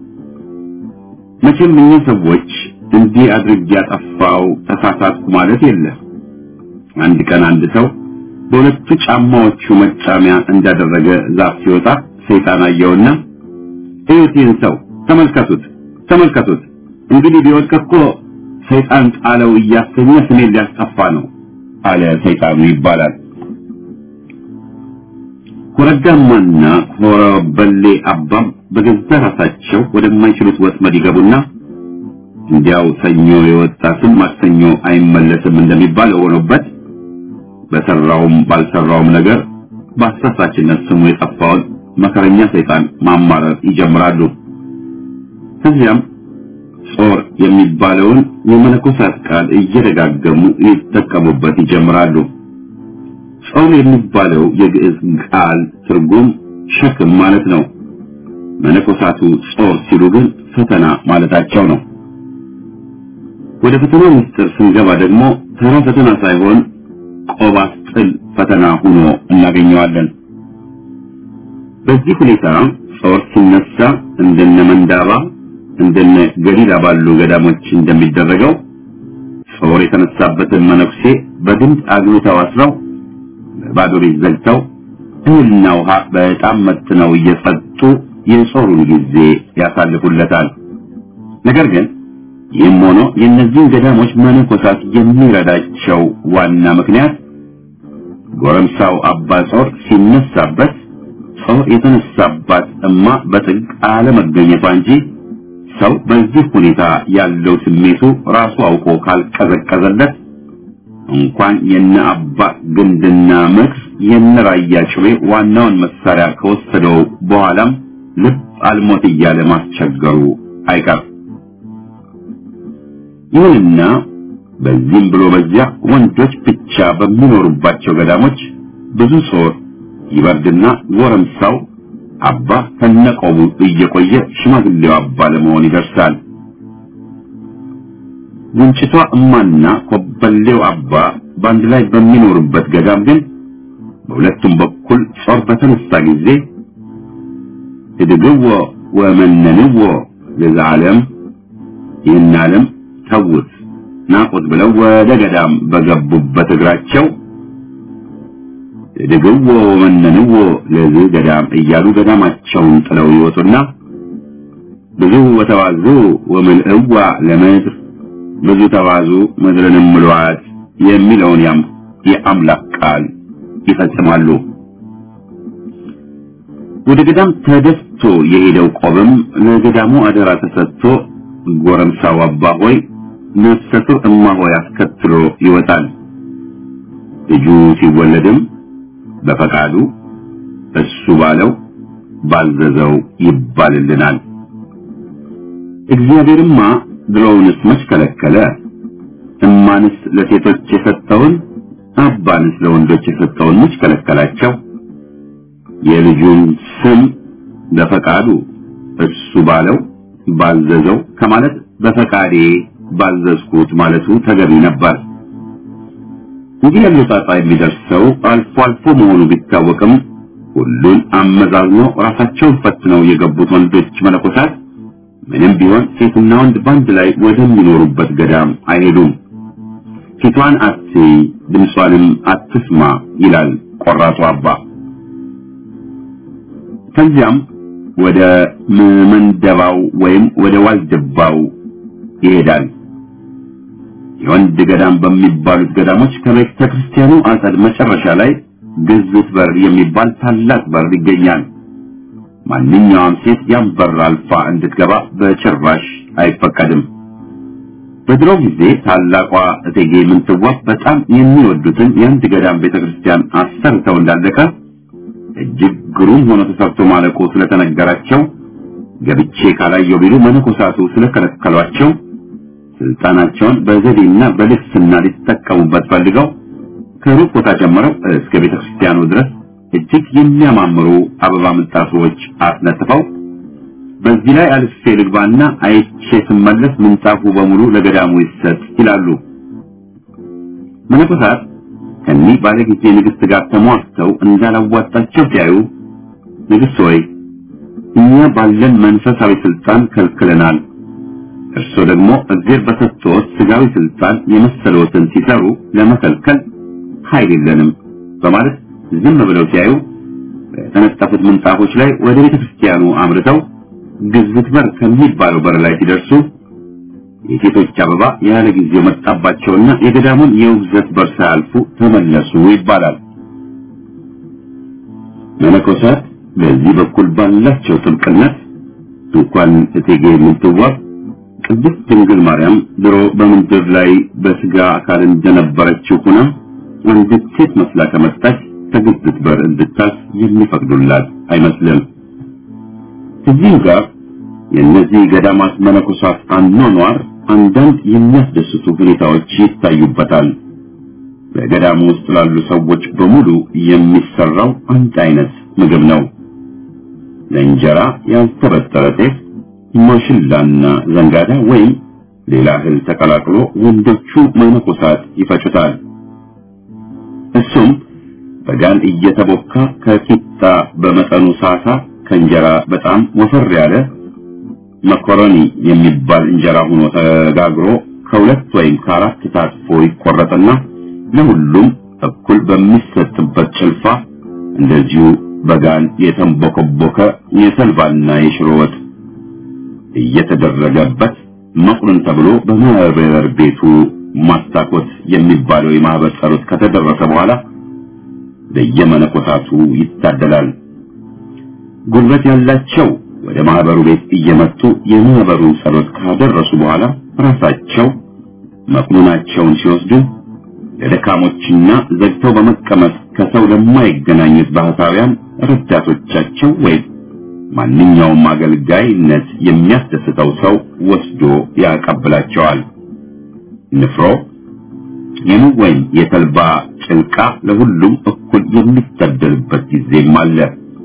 መቼም እኛ ሰዎች እንዲህ አድርጌ ያጠፋው ተሳሳትኩ ማለት የለም። አንድ ቀን አንድ ሰው በሁለቱ ጫማዎቹ መጫሚያ እንዳደረገ ዛፍ ሲወጣ ሰይጣን አየውና እዩት፣ ይህን ሰው ተመልከቱት፣ ተመልከቱት እንግዲህ ቢወድቅ እኮ ሰይጣን ጣለው እያሰኘ ስሜን ሊያስጠፋ ነው አለ ሰይጣኑ ይባላል። ኮረዳማና ኮረበሌ አባም በገዛ ራሳቸው ወደማይችሉት ወጥመድ ይገቡና እንዲያው ሰኞ የወጣ ስም ማክሰኞ አይመለስም እንደሚባለው ሆኖበት በሰራውም ባልሰራውም ነገር በአሳሳችነት ስሙ የጠፋውን መከረኛ ሰይጣን ማማረር ይጀምራሉ። ከዚያም ጾር የሚባለውን የመነኮሳት ቃል እየደጋገሙ ይጠቀሙበት ይጀምራሉ። ጾር የሚባለው የግዕዝ ቃል ትርጉም ሸክም ማለት ነው። መነኮሳቱ ጾር ሲሉ ግን ፈተና ማለታቸው ነው። ወደ ፈተና ምስጢር ስንገባ ደግሞ ተራ ፈተና ሳይሆን ቆባስጥል ፈተና ሆኖ እናገኘዋለን። በዚህ ሁኔታ ጾር ሲነሳ እንደነ መንዳባ እንደነ ገሊላ ባሉ ገዳሞች እንደሚደረገው ጾር የተነሳበትን መነኩሴ በግንድ አግብተው አስረው በባዶ ቤት ዘግተው እህልና ውሃ በጣም መጥነው እየሰጡ የጾሩን ጊዜ ያሳልፉለታል። ነገር ግን ይህም ሆኖ የእነዚህን ገዳሞች መነኮሳት የሚረዳቸው ዋና ምክንያት ጎረምሳው አባ ጾር ሲነሳበት ጾር የተነሳባት እማ በጥግ አለመገኘቷ እንጂ ሰው በዚህ ሁኔታ ያለው ስሜቱ ራሱ አውቆ ካልቀዘቀዘለት እንኳን የነ አባ ግንድና ምክር የነ ራያ ጭቤ ዋናውን መሳሪያ ከወሰደው በኋላም ልብ አልሞት እያለ ማስቸገሩ አይቀር። ይሁንና በዚህም ብሎ በዚያ ወንዶች ብቻ በሚኖሩባቸው ገዳሞች ብዙ ጾር ይበርድና ጎረምሳው አባ ከነቆሙ እየቆየ ሽማግሌው አባ ለመሆን ይደርሳል። ጉንጭቷ እማና ኮበሌው አባ በአንድ ላይ በሚኖሩበት ገዳም ግን በሁለቱም በኩል ጾር በተነሳ ጊዜ እድግዎ ወመነንዎ ለዘዓለም ይህን ዓለም ተውት ናቁት ብለው ወደ ገዳም በገቡበት እግራቸው እድግዎ ወመነንዎ ለዚህ ገዳም እያሉ ገዳማቸውን ጥለው ይወጡና ብዙ ወተዋዙ ወምልእዋ ለምድር ብዙ ተዋዙ ምድርንም ምሏት የሚለውን ያም የአምላክ ቃል ይፈጽማሉ። ወደ ገዳም ተደፍቶ የሄደው ቆብም ለገዳሙ አደራ ተሰጥቶ ጎረምሳው አባ ሆይ ነፍሰ ጡር እማ ሆይ አስከትሎ ይወጣል። ልጁ ሲወለድም በፈቃዱ እሱ ባለው ባዘዘው ይባልልናል። እግዚአብሔርማ ድሮውንስ መች ከለከለ? እማንስ ለሴቶች የሰጠውን አባንስ ለወንዶች የሰጠውን መች ከለከላቸው? የልጁን ስም በፈቃዱ እሱ ባለው ባዘዘው ከማለት በፈቃዴ ባዘዝኩት ማለቱ ተገቢ ነበር። እንዲህ ያለው ጣጣ የሚደርሰው አልፎ አልፎ መሆኑ ቢታወቅም ሁሉን አመዛዝኖ ራሳቸውን ፈትነው የገቡት ወንዶች መነኮሳት ምንም ቢሆን ሴትና ወንድ በአንድ ላይ ወደሚኖሩበት ገዳም አይሄዱም። ፊቷን አትይ ድምጿንም አትስማ ይላል ቆራጡ አባ። ከዚያም ወደ መንደባው ወይም ወደ ዋልድባው ይሄዳል። የወንድ ገዳም በሚባሉት ገዳሞች ከቤተ ክርስቲያኑ አጸድ መጨረሻ ላይ ግዝት በር የሚባል ታላቅ በር ይገኛል። ማንኛውም ሴት ያን በር አልፋ እንድትገባ በጭራሽ አይፈቀድም። በድሮ ጊዜ ታላቋ እቴጌ ምንትዋብ በጣም የሚወዱትን የአንድ ገዳም ቤተክርስቲያን አሰርተው እንዳለቀ እጅግ ግሩም ሆኖ ተሰርቶ ማለቁ ስለተነገራቸው ገብቼ ካላየው ቢሉ መነኮሳቱ ስለከለከሏቸው ስልጣናቸውን በዘዴና በልግስና ሊጠቀሙበት ፈልገው ከሩቅ ቦታ ጀምረው እስከ ቤተክርስቲያኑ ድረስ እጅግ የሚያማምሩ አበባ ምንጣፎች አስነጥፈው በዚህ ላይ አልፌ ልግባና አይቼ ስመለስ ምንጣፉ በሙሉ ለገዳሙ ይሰጥ ይላሉ። መነኮሳት ከኒህ ባለጊዜ ንግስት ጋር ተሟርተው እንዳላዋጣቸው ሲያዩ ንግስት ሆይ እኛ ባለን መንፈሳዊ ስልጣን ከልክለናል፣ እርሶ ደግሞ እግዜር በሰጥቶት ስጋዊ ስልጣን የመሰለዎትን ሲሰሩ ለመከልከል ኃይል የለንም በማለት ዝም ብለው ሲያዩ በተነጠፉት ምንጣፎች ላይ ወደ ቤተ ክርስቲያኑ አምርተው ግዝት በር ከሚባለው በር ላይ ሲደርሱ የሴቶች አበባ ያለ ጊዜው መጣባቸውና የገዳሙን የውግዘት በር ሳያልፉ ተመለሱ ይባላል። መነኮሳት በዚህ በኩል ባላቸው ጥብቅነት እንኳን እቴጌ ምንትዋብ ቅድስት ድንግል ማርያም ድሮ በምድር ላይ በስጋ አካል እንደነበረችው ሆና አንዲት ሴት መስላ ከመጣች ከግዝት በር እንድታስ የሚፈቅዱላት አይመስልም። እዚህም ጋር የእነዚህ ገዳማት መነኮሳት አኗኗር አንዳንድ የሚያስደስቱ ሁኔታዎች ይታዩበታል። በገዳሙ ውስጥ ላሉ ሰዎች በሙሉ የሚሰራው አንድ አይነት ምግብ ነው። ለእንጀራ ያልተበጠረ ጤፍ፣ ማሽላና ዘንጋዳ ወይም ሌላ እህል ተቀላቅሎ ወንዶቹ መነኮሳት ይፈጩታል። እሱም በጋን እየተቦካ ከቂጣ በመጠኑ ሳሳ ከእንጀራ በጣም ወፈር ያለ መኮረኒ የሚባል እንጀራ ሆኖ ተጋግሮ ከሁለት ወይም ከአራት ታጥፎ ይቆረጥና ለሁሉም እኩል በሚሰጥበት ጭልፋ እንደዚሁ በጋን የተንቦከቦከ የተልባና የሽሮ ወጥ እየተደረገበት መቁርን ተብሎ በማህበር ቤቱ ማስታኮት የሚባለው የማህበር ጸሎት ከተደረሰ በኋላ ለየመነኮሳቱ ይታደላል። ጉልበት ያላቸው ወደ ማህበሩ ቤት እየመጡ የማህበሩን ጸሎት ካደረሱ በኋላ ራሳቸው መቁናቸውን ሲወስዱ ለደካሞችና ዘግተው በመቀመጥ ከሰው ለማይገናኙት ባህታውያን ረዳቶቻቸው ወይም ማንኛውም አገልጋይነት የሚያስደስተው ሰው ወስዶ ያቀብላቸዋል። ንፍሮ የኑግ ወይም የተልባ ጭልቃ ለሁሉም እኩል የሚታደልበት ጊዜም አለ።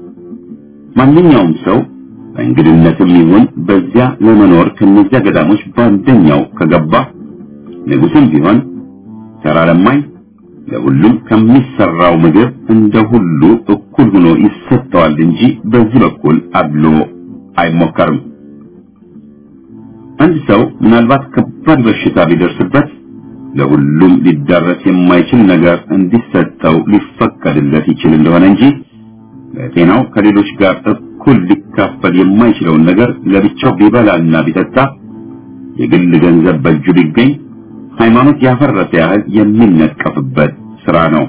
ማንኛውም ሰው በእንግድነትም ይሁን በዚያ ለመኖር ከነዚያ ገዳሞች በአንደኛው ከገባ ንጉስም ቢሆን ተራ ለማኝ ለሁሉም ከሚሰራው ምግብ እንደ ሁሉ እኩል ሆኖ ይሰጠዋል እንጂ በዚህ በኩል አድሎ አይሞከርም። አንድ ሰው ምናልባት ከባድ በሽታ ቢደርስበት ለሁሉም ሊዳረስ የማይችል ነገር እንዲሰጠው ሊፈቀድለት ይችል እንደሆነ እንጂ በጤናው ከሌሎች ጋር እኩል ሊካፈል የማይችለውን ነገር ለብቻው ቢበላና ቢጠጣ የግል ገንዘብ በእጁ ቢገኝ ሃይማኖት ያፈረሰ ያህል የሚነቀፍበት ስራ ነው።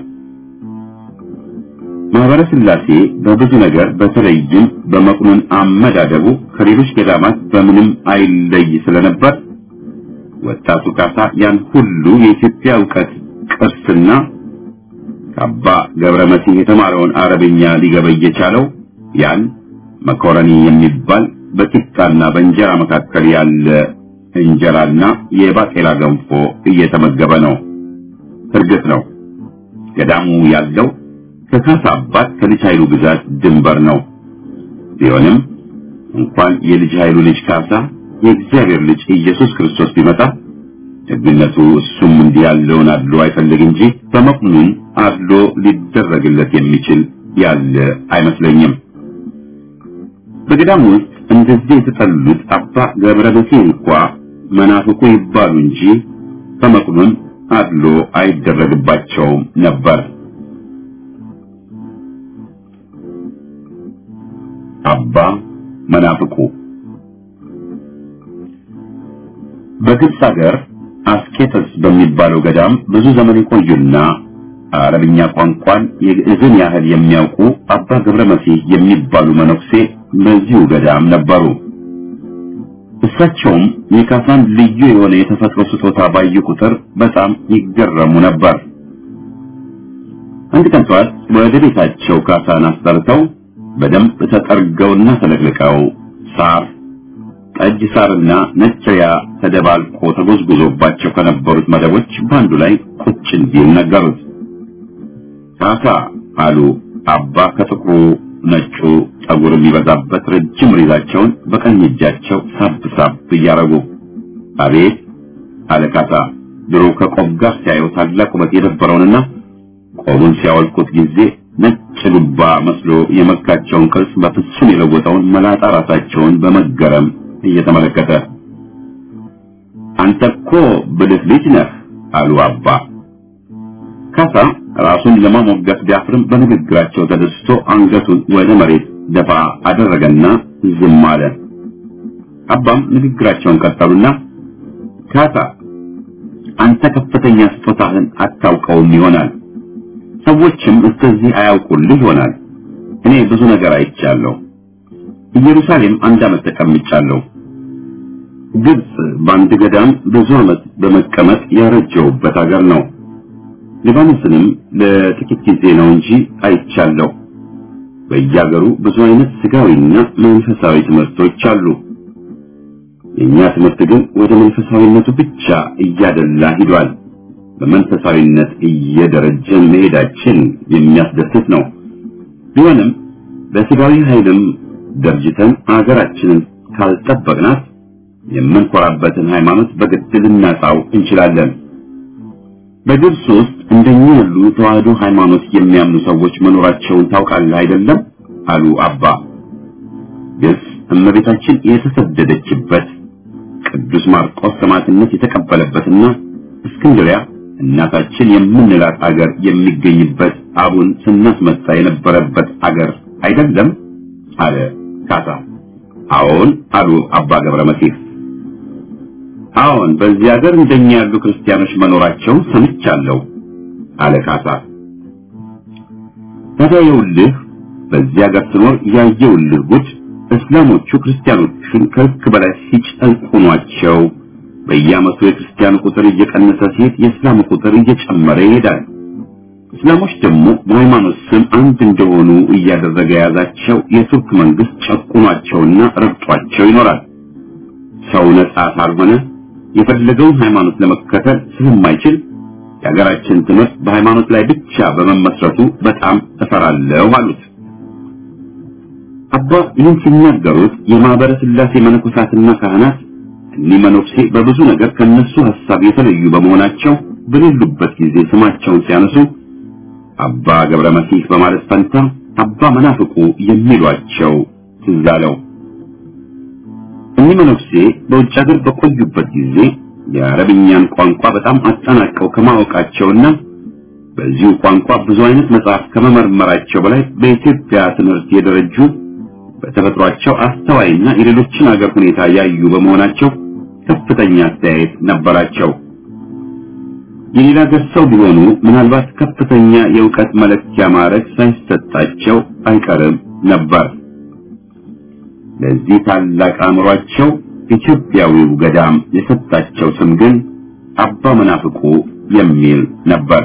ማህበረ ሥላሴ በብዙ ነገር በተለይም በመቁኑን አመዳደቡ ከሌሎች ገዳማት በምንም አይለይ ስለነበር ወጣቱ ካሳ ያን ሁሉ የኢትዮጵያ ዕውቀት ቅርስና ከአባ ገብረ መሲህ የተማረውን አረብኛ ሊገበይ የቻለው ያን መኮረኒ የሚባል በቂጣና በእንጀራ መካከል ያለ እንጀራና የባቄላ ገንፎ እየተመገበ ነው። እርግጥ ነው ገዳሙ ያለው ከካሳ አባት ከልጅ ኃይሉ ግዛት ድንበር ነው። ቢሆንም እንኳን የልጅ ኃይሉ ልጅ ካሳ የእግዚአብሔር ልጅ ኢየሱስ ክርስቶስ ቢመጣ ደግነቱ እሱም እንዲህ ያለውን አድሎ አይፈልግ እንጂ በመቁኑን አድሎ ሊደረግለት የሚችል ያለ አይመስለኝም። በገዳሙ ውስጥ እንደዚህ የተጠሉት አባ ገብረ መሲህ እንኳ መናፍቁ ይባሉ እንጂ በመቁኑን አድሎ አይደረግባቸውም ነበር። አባ መናፍቁ በግብፅ ሀገር አስኬተስ በሚባለው ገዳም ብዙ ዘመን የቆዩና አረብኛ ቋንቋን የግዕዝን ያህል የሚያውቁ አባ ገብረ መሲህ የሚባሉ መነኩሴ በዚሁ ገዳም ነበሩ። እሳቸውም የካሳን ልዩ የሆነ የተፈጥሮ ስጦታ ባዩ ቁጥር በጣም ይገረሙ ነበር። አንድ ቀን ጠዋት ወደ ቤታቸው ካሳን አስጠርተው በደንብ ተጠርገውና ተለቅልቀው ሳር ጠጅ ሳርና ነጭያ ተደባልቆ ተጎዝጉዞባቸው ከነበሩት መደቦች በአንዱ ላይ ቁጭ እንዲል ነገሩት። ካሳ አሉ አባ ከጥቁሩ ነጩ ጠጉር የሚበዛበት ረጅም ሪዛቸውን በቀኝ እጃቸው ሳብ ሳብ እያረጉ። አቤት አለ ካሳ ድሮ ከቆብ ጋር ሲያየው ታላቅ ውበት የነበረውንና ቆቡን ሲያወልቁት ጊዜ ነጭ ሉባ መስሎ የመካቸውን ቅርጽ በፍጹም የለወጠውን መላጣ ራሳቸውን በመገረም እየተመለከተ አንተ እኮ ብልህ ልጅ ነህ አሉ አባ። ካሳ ራሱን ለማሞገስ ቢያፍርም በንግግራቸው ተደስቶ አንገቱን ወደ መሬት ደፋ አደረገና ዝም አለ። አባም ንግግራቸውን ቀጠሉና ካሳ አንተ ከፍተኛ ስጦታህን አታውቀውም ይሆናል፣ ሰዎችም እስከዚህ አያውቁልህ ይሆናል። እኔ ብዙ ነገር አይቻለሁ። ኢየሩሳሌም አንድ ዓመት ተቀምጫለሁ። ግብጽ በአንድ ገዳም ብዙ ዓመት በመቀመጥ ያረጀውበት ሀገር ነው። ሊባኖስንም ለጥቂት ጊዜ ነው እንጂ አይቻለሁ። በየሀገሩ ብዙ አይነት ስጋዊና መንፈሳዊ ትምህርቶች አሉ። የኛ ትምህርት ግን ወደ መንፈሳዊነቱ ብቻ እያደላ ሂዷል። በመንፈሳዊነት እየደረጀን መሄዳችን የሚያስደስት ነው። ቢሆንም በስጋዊ ኃይልም ደርጅተን አገራችንን ካልጠበቅናት የምንኮራበትን ሃይማኖት በግድ ልናጣው እንችላለን። በግብጽ ውስጥ እንደኛ ያሉ ተዋህዶ ሃይማኖት የሚያምኑ ሰዎች መኖራቸውን ታውቃለህ አይደለም? አሉ አባ። ግብጽ እመቤታችን የተሰደደችበት ቅዱስ ማርቆስ ሰማዕትነት የተቀበለበትና እስክንድሪያ እናታችን የምንላት አገር የሚገኝበት አቡን ስናስመጣ የነበረበት አገር አይደለም? አለ ካሳ። አዎን አሉ አባ ገብረ መሲህ። አዎን በዚህ ሀገር እንደኛ ያሉ ክርስቲያኖች መኖራቸውን ሰምቻለሁ አለ ካሳ። ታዲያ ይኸውልህ በዚህ ሀገር ስኖር ያየውልህ ጉድ እስላሞቹ ክርስቲያኖቹን ከልክ በላይ ሲጨቁኗቸው በየዓመቱ የክርስቲያኑ ቁጥር እየቀነሰ ሲሄድ የእስላሙ ቁጥር እየጨመረ ይሄዳል። እስላሞች ደግሞ በሃይማኖት ስም አንድ እንደሆኑ እያደረገ የያዛቸው የቱርክ መንግስት ጨቁኗቸውና ረግጧቸው ይኖራል። ሰው ነጻ ካልሆነ የፈለገውን ሃይማኖት ለመከተል ስለማይችል የሀገራችን ትምህርት በሃይማኖት ላይ ብቻ በመመስረቱ በጣም እፈራለሁ አሉት። አባ ይህን ሲናገሩት የማህበረ ስላሴ መነኮሳትና ካህናት እኒህ መነኩሴ በብዙ ነገር ከነሱ ሐሳብ የተለዩ በመሆናቸው በሌሉበት ጊዜ ስማቸውን ሲያነሱ አባ ገብረ መሲህ በማለት ፈንታ አባ መናፍቁ የሚሏቸው ትዝ አለው። እኒህ መነኩሴ በውጭ ሀገር በቆዩበት ጊዜ የአረብኛን ቋንቋ በጣም አጠናቀው ከማወቃቸውና በዚሁ ቋንቋ ብዙ አይነት መጽሐፍ ከመመርመራቸው በላይ በኢትዮጵያ ትምህርት የደረጁ በተፈጥሯቸው አስተዋይና የሌሎችን ሀገር ሁኔታ ያዩ በመሆናቸው ከፍተኛ አስተያየት ነበራቸው። የሌላ ሀገር ሰው ቢሆኑ ምናልባት ከፍተኛ የእውቀት መለኪያ ማዕረግ ሳይሰጣቸው አይቀርም ነበር። ለዚህ ታላቅ አእምሯቸው ኢትዮጵያዊው ገዳም የሰጣቸው ስም ግን አባ መናፍቁ የሚል ነበር።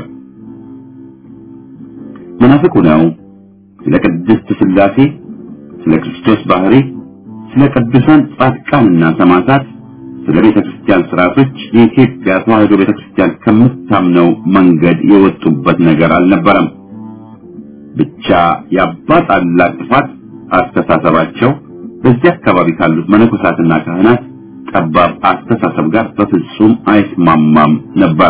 መናፍቁ ነው ስለ ቅድስት ሥላሴ፣ ስለ ክርስቶስ ባህሪ፣ ስለ ቅዱሳን ጻድቃንና ሰማዕታት፣ ስለ ቤተ ክርስቲያን ስርዓቶች የኢትዮጵያ ተዋሕዶ ቤተ ክርስቲያን ከምታምነው መንገድ የወጡበት ነገር አልነበረም። ብቻ የአባ ታላቅ ጥፋት አስተሳሰባቸው በዚህ አካባቢ ካሉት መነኮሳትና ካህናት ጠባብ አስተሳሰብ ጋር በፍጹም አይስማማም ነበር።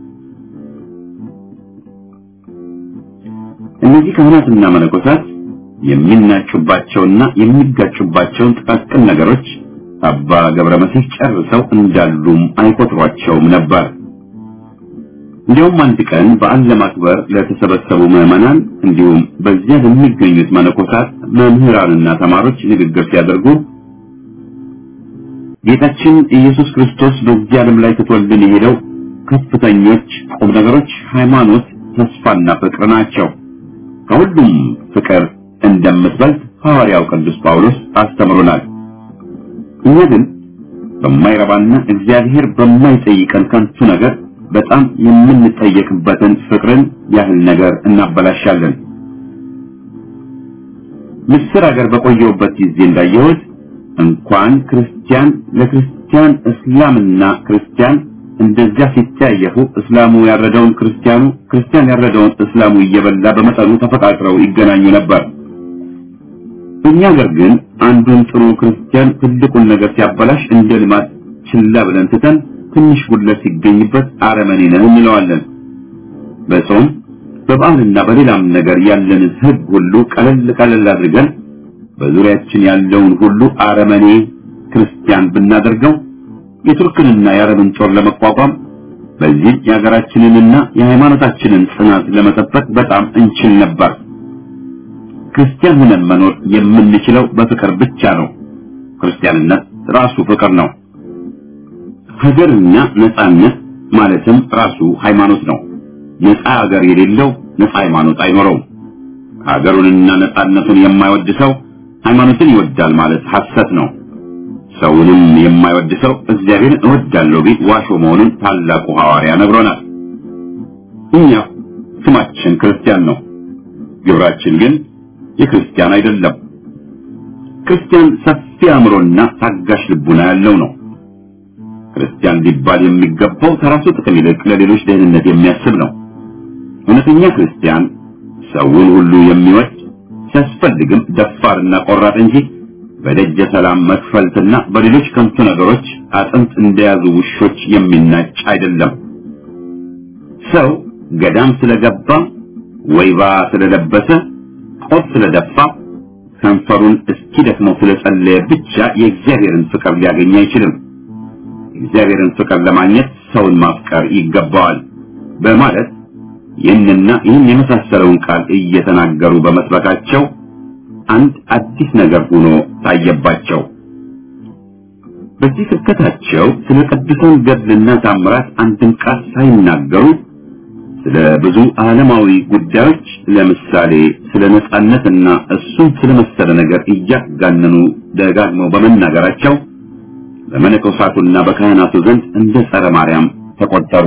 እነዚህ ካህናትና መነኮሳት የሚናጩባቸውና የሚጋጩባቸውን ጥቃቅን ነገሮች አባ ገብረ መሲህ ጨርሰው እንዳሉም አይቆጥሯቸውም ነበር። እንዲያውም አንድ ቀን በዓል ለማክበር ለተሰበሰቡ ምዕመናን እንዲሁም በዚያ ለሚገኙት መነኮሳት መምህራንና ተማሪዎች ንግግር ሲያደርጉ ጌታችን ኢየሱስ ክርስቶስ በዚህ ዓለም ላይ ትቶልን የሄደው ከፍተኞች ቁም ነገሮች ሃይማኖት፣ ተስፋና ፍቅር ናቸው። ከሁሉም ፍቅር እንደምትበልጥ ሐዋርያው ቅዱስ ጳውሎስ አስተምሮናል። እኛ ግን በማይረባና እግዚአብሔር በማይጠይቀን ከንቱ ነገር በጣም የምንጠየቅበትን ፍቅርን ያህል ነገር እናበላሻለን። ምስር ሀገር በቆየሁበት ጊዜ እንዳየሁት እንኳን ክርስቲያን ለክርስቲያን እስላምና ክርስቲያን እንደዚያ ሲተያየፉ እስላሙ ያረደውን ክርስቲያኑ ክርስቲያን ያረደውን እስላሙ እየበላ በመጠኑ ተፈቃቅረው ይገናኙ ነበር። እኛ ሀገር ግን አንዱን ጥሩ ክርስቲያን ትልቁን ነገር ሲያበላሽ እንደ ልማት ችላ ብለን ትተን ትንሽ ጉድለት ሲገኝበት አረመኔ ነህ እንለዋለን። በጾም በበዓልና በሌላም ነገር ያለንን ሕግ ሁሉ ቀለል ቀለል አድርገን በዙሪያችን ያለውን ሁሉ አረመኔ ክርስቲያን ብናደርገው የቱርክንና የአረብን ጦር ለመቋቋም በዚህ የሀገራችንንና የሃይማኖታችንን ጽናት ለመጠበቅ በጣም እንችል ነበር። ክርስቲያን ሆነን መኖር የምንችለው በፍቅር ብቻ ነው። ክርስቲያንነት ራሱ ፍቅር ነው። ሀገርና ነጻነት ማለትም ራሱ ሃይማኖት ነው። ነጻ ሀገር የሌለው ነጻ ሃይማኖት አይኖረውም። ሀገሩንና ነጻነቱን የማይወድ ሰው ሃይማኖትን ይወዳል ማለት ሐሰት ነው። ሰውንም የማይወድ ሰው እግዚአብሔርን እወዳለሁ ቢል ዋሾ መሆኑን ታላቁ ሐዋርያ ነግሮናል። እኛ ስማችን ክርስቲያን ነው፣ ግብራችን ግን የክርስቲያን አይደለም። ክርስቲያን ሰፊ አእምሮና ታጋሽ ልቡና ያለው ነው። ክርስቲያን ሊባል የሚገባው ከራሱ ጥቅም ይልቅ ለሌሎች ደህንነት የሚያስብ ነው። እውነተኛ ክርስቲያን ሰውን ሁሉ የሚወድ ሲያስፈልግም ደፋርና ቆራጥ እንጂ በደጀ ሰላም መክፈልትና በሌሎች ከንቱ ነገሮች አጥንት እንደያዙ ውሾች የሚናጭ አይደለም። ሰው ገዳም ስለገባ ወይባ ስለለበሰ ቆብ ስለደፋ ከንፈሩን እስኪደክመው ስለጸለየ ብቻ የእግዚአብሔርን ፍቅር ሊያገኝ አይችልም። እግዚአብሔርን ፍቅር ለማግኘት ሰውን ማፍቀር ይገባዋል በማለት ይህንና ይህን የመሳሰለውን ቃል እየተናገሩ በመስበካቸው አንድ አዲስ ነገር ሆኖ ታየባቸው። በዚህ ስብከታቸው ስለ ቅዱሳን ገድልና ታምራት አንድም ቃል ሳይናገሩ ስለ ብዙ ዓለማዊ ጉዳዮች ለምሳሌ ስለ ነጻነትና እሱን ስለመሰለ ነገር እያጋነኑ ደጋግመው በመናገራቸው በመነኮሳቱና በካህናቱ ዘንድ እንደ ጸረ ማርያም ተቆጠሩ።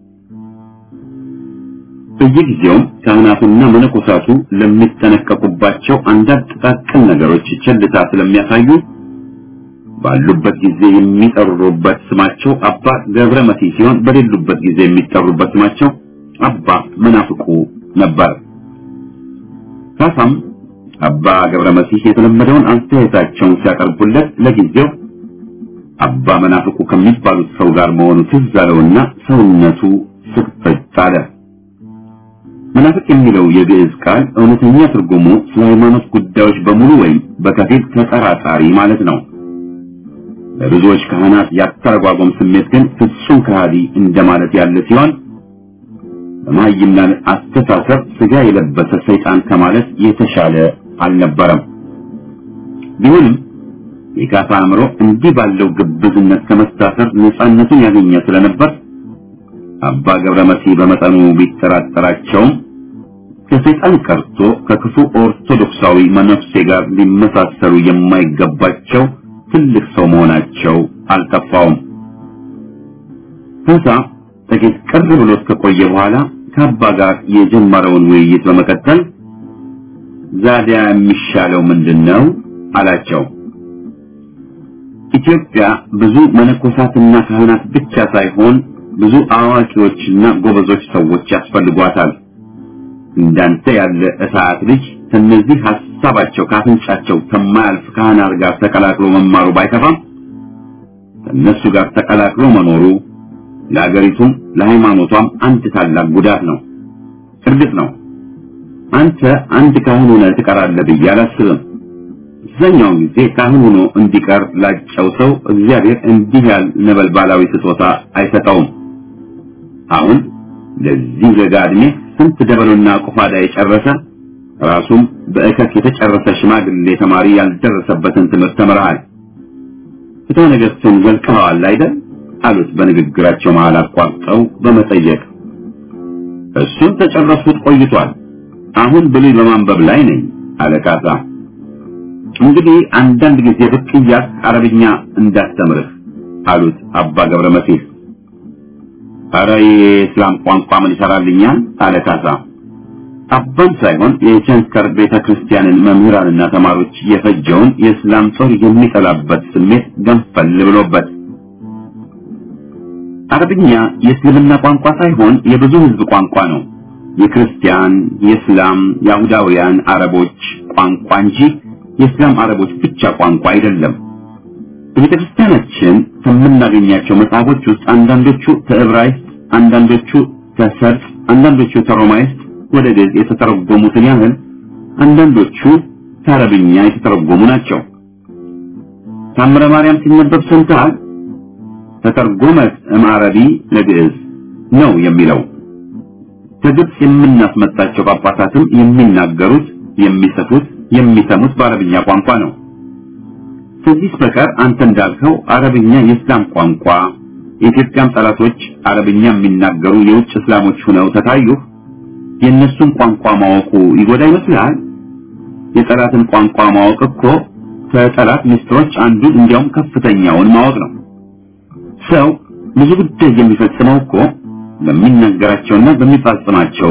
በየጊዜውም ካህናቱና መነኮሳቱ ለሚጠነቀቁባቸው አንዳንድ ጥቃቅን ነገሮች ቸልታ ስለሚያሳዩ ባሉበት ጊዜ የሚጠሩበት ስማቸው አባ ገብረ መሲህ ሲሆን በሌሉበት ጊዜ የሚጠሩበት ስማቸው አባ መናፍቁ ነበር። ካሳም አባ ገብረ መሲህ የተለመደውን አስተያየታቸውን ሲያቀርቡለት ለጊዜው አባ መናፍቁ ከሚባሉት ሰው ጋር መሆኑ ትዝ አለውና ሰውነቱ ስቅጥጥ አለ። መናፍቅ የሚለው የግዕዝ ቃል እውነተኛ ትርጉሙ ስለ ሃይማኖት ጉዳዮች በሙሉ ወይም በከፊል ተጠራጣሪ ማለት ነው። ለብዙዎች ካህናት ያተረጓጎም ስሜት ግን ፍጹም ከሃዲ እንደማለት ያለ ሲሆን በመሃይምናን አስተሳሰብ ስጋ የለበሰ ሰይጣን ከማለት የተሻለ አልነበረም። ቢሆንም የካሳ አእምሮ እንዲህ ባለው ግብዝነት ከመታሰር ነፃነቱን ያገኘ ስለነበር አባ ገብረ መሲህ በመጠኑ ቢጠራጠራቸውም ከሰይጣን ቀርቶ ከክፉ ኦርቶዶክሳዊ መነፍሴ ጋር ሊመሳሰሉ የማይገባቸው ትልቅ ሰው መሆናቸው አልጠፋውም። ካሳ ጥቂት ቅር ብሎት ከቆየ በኋላ ከአባ ጋር የጀመረውን ውይይት በመቀጠል ዛዲያ የሚሻለው ምንድን ነው አላቸው። ኢትዮጵያ ብዙ መነኮሳትና ካህናት ብቻ ሳይሆን ብዙ አዋቂዎችና ጎበዞች ሰዎች ያስፈልጓታል። እንዳንተ ያለ እሳት ልጅ ከነዚህ ሐሳባቸው ካፍንጫቸው ከማያልፍ ካህናት ጋር ተቀላቅሎ መማሩ ባይከፋም ከእነሱ ጋር ተቀላቅሎ መኖሩ ለአገሪቱም ለሃይማኖቷም አንድ ታላቅ ጉዳት ነው። እርግጥ ነው አንተ አንድ ካህን ሆነህ ትቀራለህ ብዬ አላስብም። አብዛኛውን ጊዜ ካህን ሆኖ እንዲቀር ላጨው ሰው እግዚአብሔር እንዲህ ያለ ነበልባላዊ ስጦታ አይሰጠውም። አሁን ለዚህ ለጋ ዕድሜ ስንት ደበሎና ቁፋዳ የጨረሰ ራሱም በእከክ የተጨረሰ ሽማግሌ ተማሪ ያልደረሰበትን ትምህርት ተምረሃል። ፍትሐ ነገሥቱን ዘልቀኸዋል አይደል? አሉት በንግግራቸው መሃል አቋርጠው በመጠየቅ እሱን ተጨረስኩት ቆይቷል። አሁን ብሉይ በማንበብ ላይ ነኝ አለ ካሳ። እንግዲህ አንዳንድ ጊዜ ብቅ እያልክ አረብኛ እንዳስተምርህ አሉት አባ ገብረ መሲህ። ኧረ የእስላም ቋንቋ ምን ይሰራልኛል አለ ካሳ። አባን ሳይሆን የቸንከር ቤተ ክርስቲያንን መምህራንና ተማሪዎች የፈጀውን የእስላም ጦር የሚጠላበት ስሜት ገንፈል ብሎበት አረብኛ የእስልምና ቋንቋ ሳይሆን የብዙ ሕዝብ ቋንቋ ነው። የክርስቲያን፣ የእስላም፣ የአይሁዳውያን አረቦች ቋንቋ እንጂ የእስላም አረቦች ብቻ ቋንቋ አይደለም። በቤተ ክርስቲያናችን ከምናገኛቸው መጽሐፎች ውስጥ አንዳንዶቹ ከዕብራይስጥ፣ አንዳንዶቹ ከሰርጽ፣ አንዳንዶቹ ከሮማይስጥ ወደ ግዕዝ የተተረጎሙትን ያህል አንዳንዶቹ ከአረብኛ የተተረጎሙ ናቸው። ታምረ ማርያም ሲነበብ ሰምተሃል? ተተርጎመት እምአረቢ ለግዕዝ ነው የሚለው። ከግብጽ የምናስመጣቸው ጳጳሳትም የሚናገሩት፣ የሚጽፉት፣ የሚሰሙት በአረብኛ ቋንቋ ነው። ከዚህ በቀር አንተ እንዳልከው አረብኛ የእስላም ቋንቋ፣ የኢትዮጵያም ጠላቶች አረብኛ የሚናገሩ የውጭ እስላሞች ሆነው ተታዩህ፣ የእነሱን ቋንቋ ማወቁ ይጎዳ ይመስልሃል? የጠላትን ቋንቋ ማወቅ እኮ ከጠላት ምስጢሮች አንዱን እንዲያውም ከፍተኛውን ማወቅ ነው። ሰው ብዙ ጉዳይ የሚፈጽመው እኮ በሚናገራቸውና በሚፈጽማቸው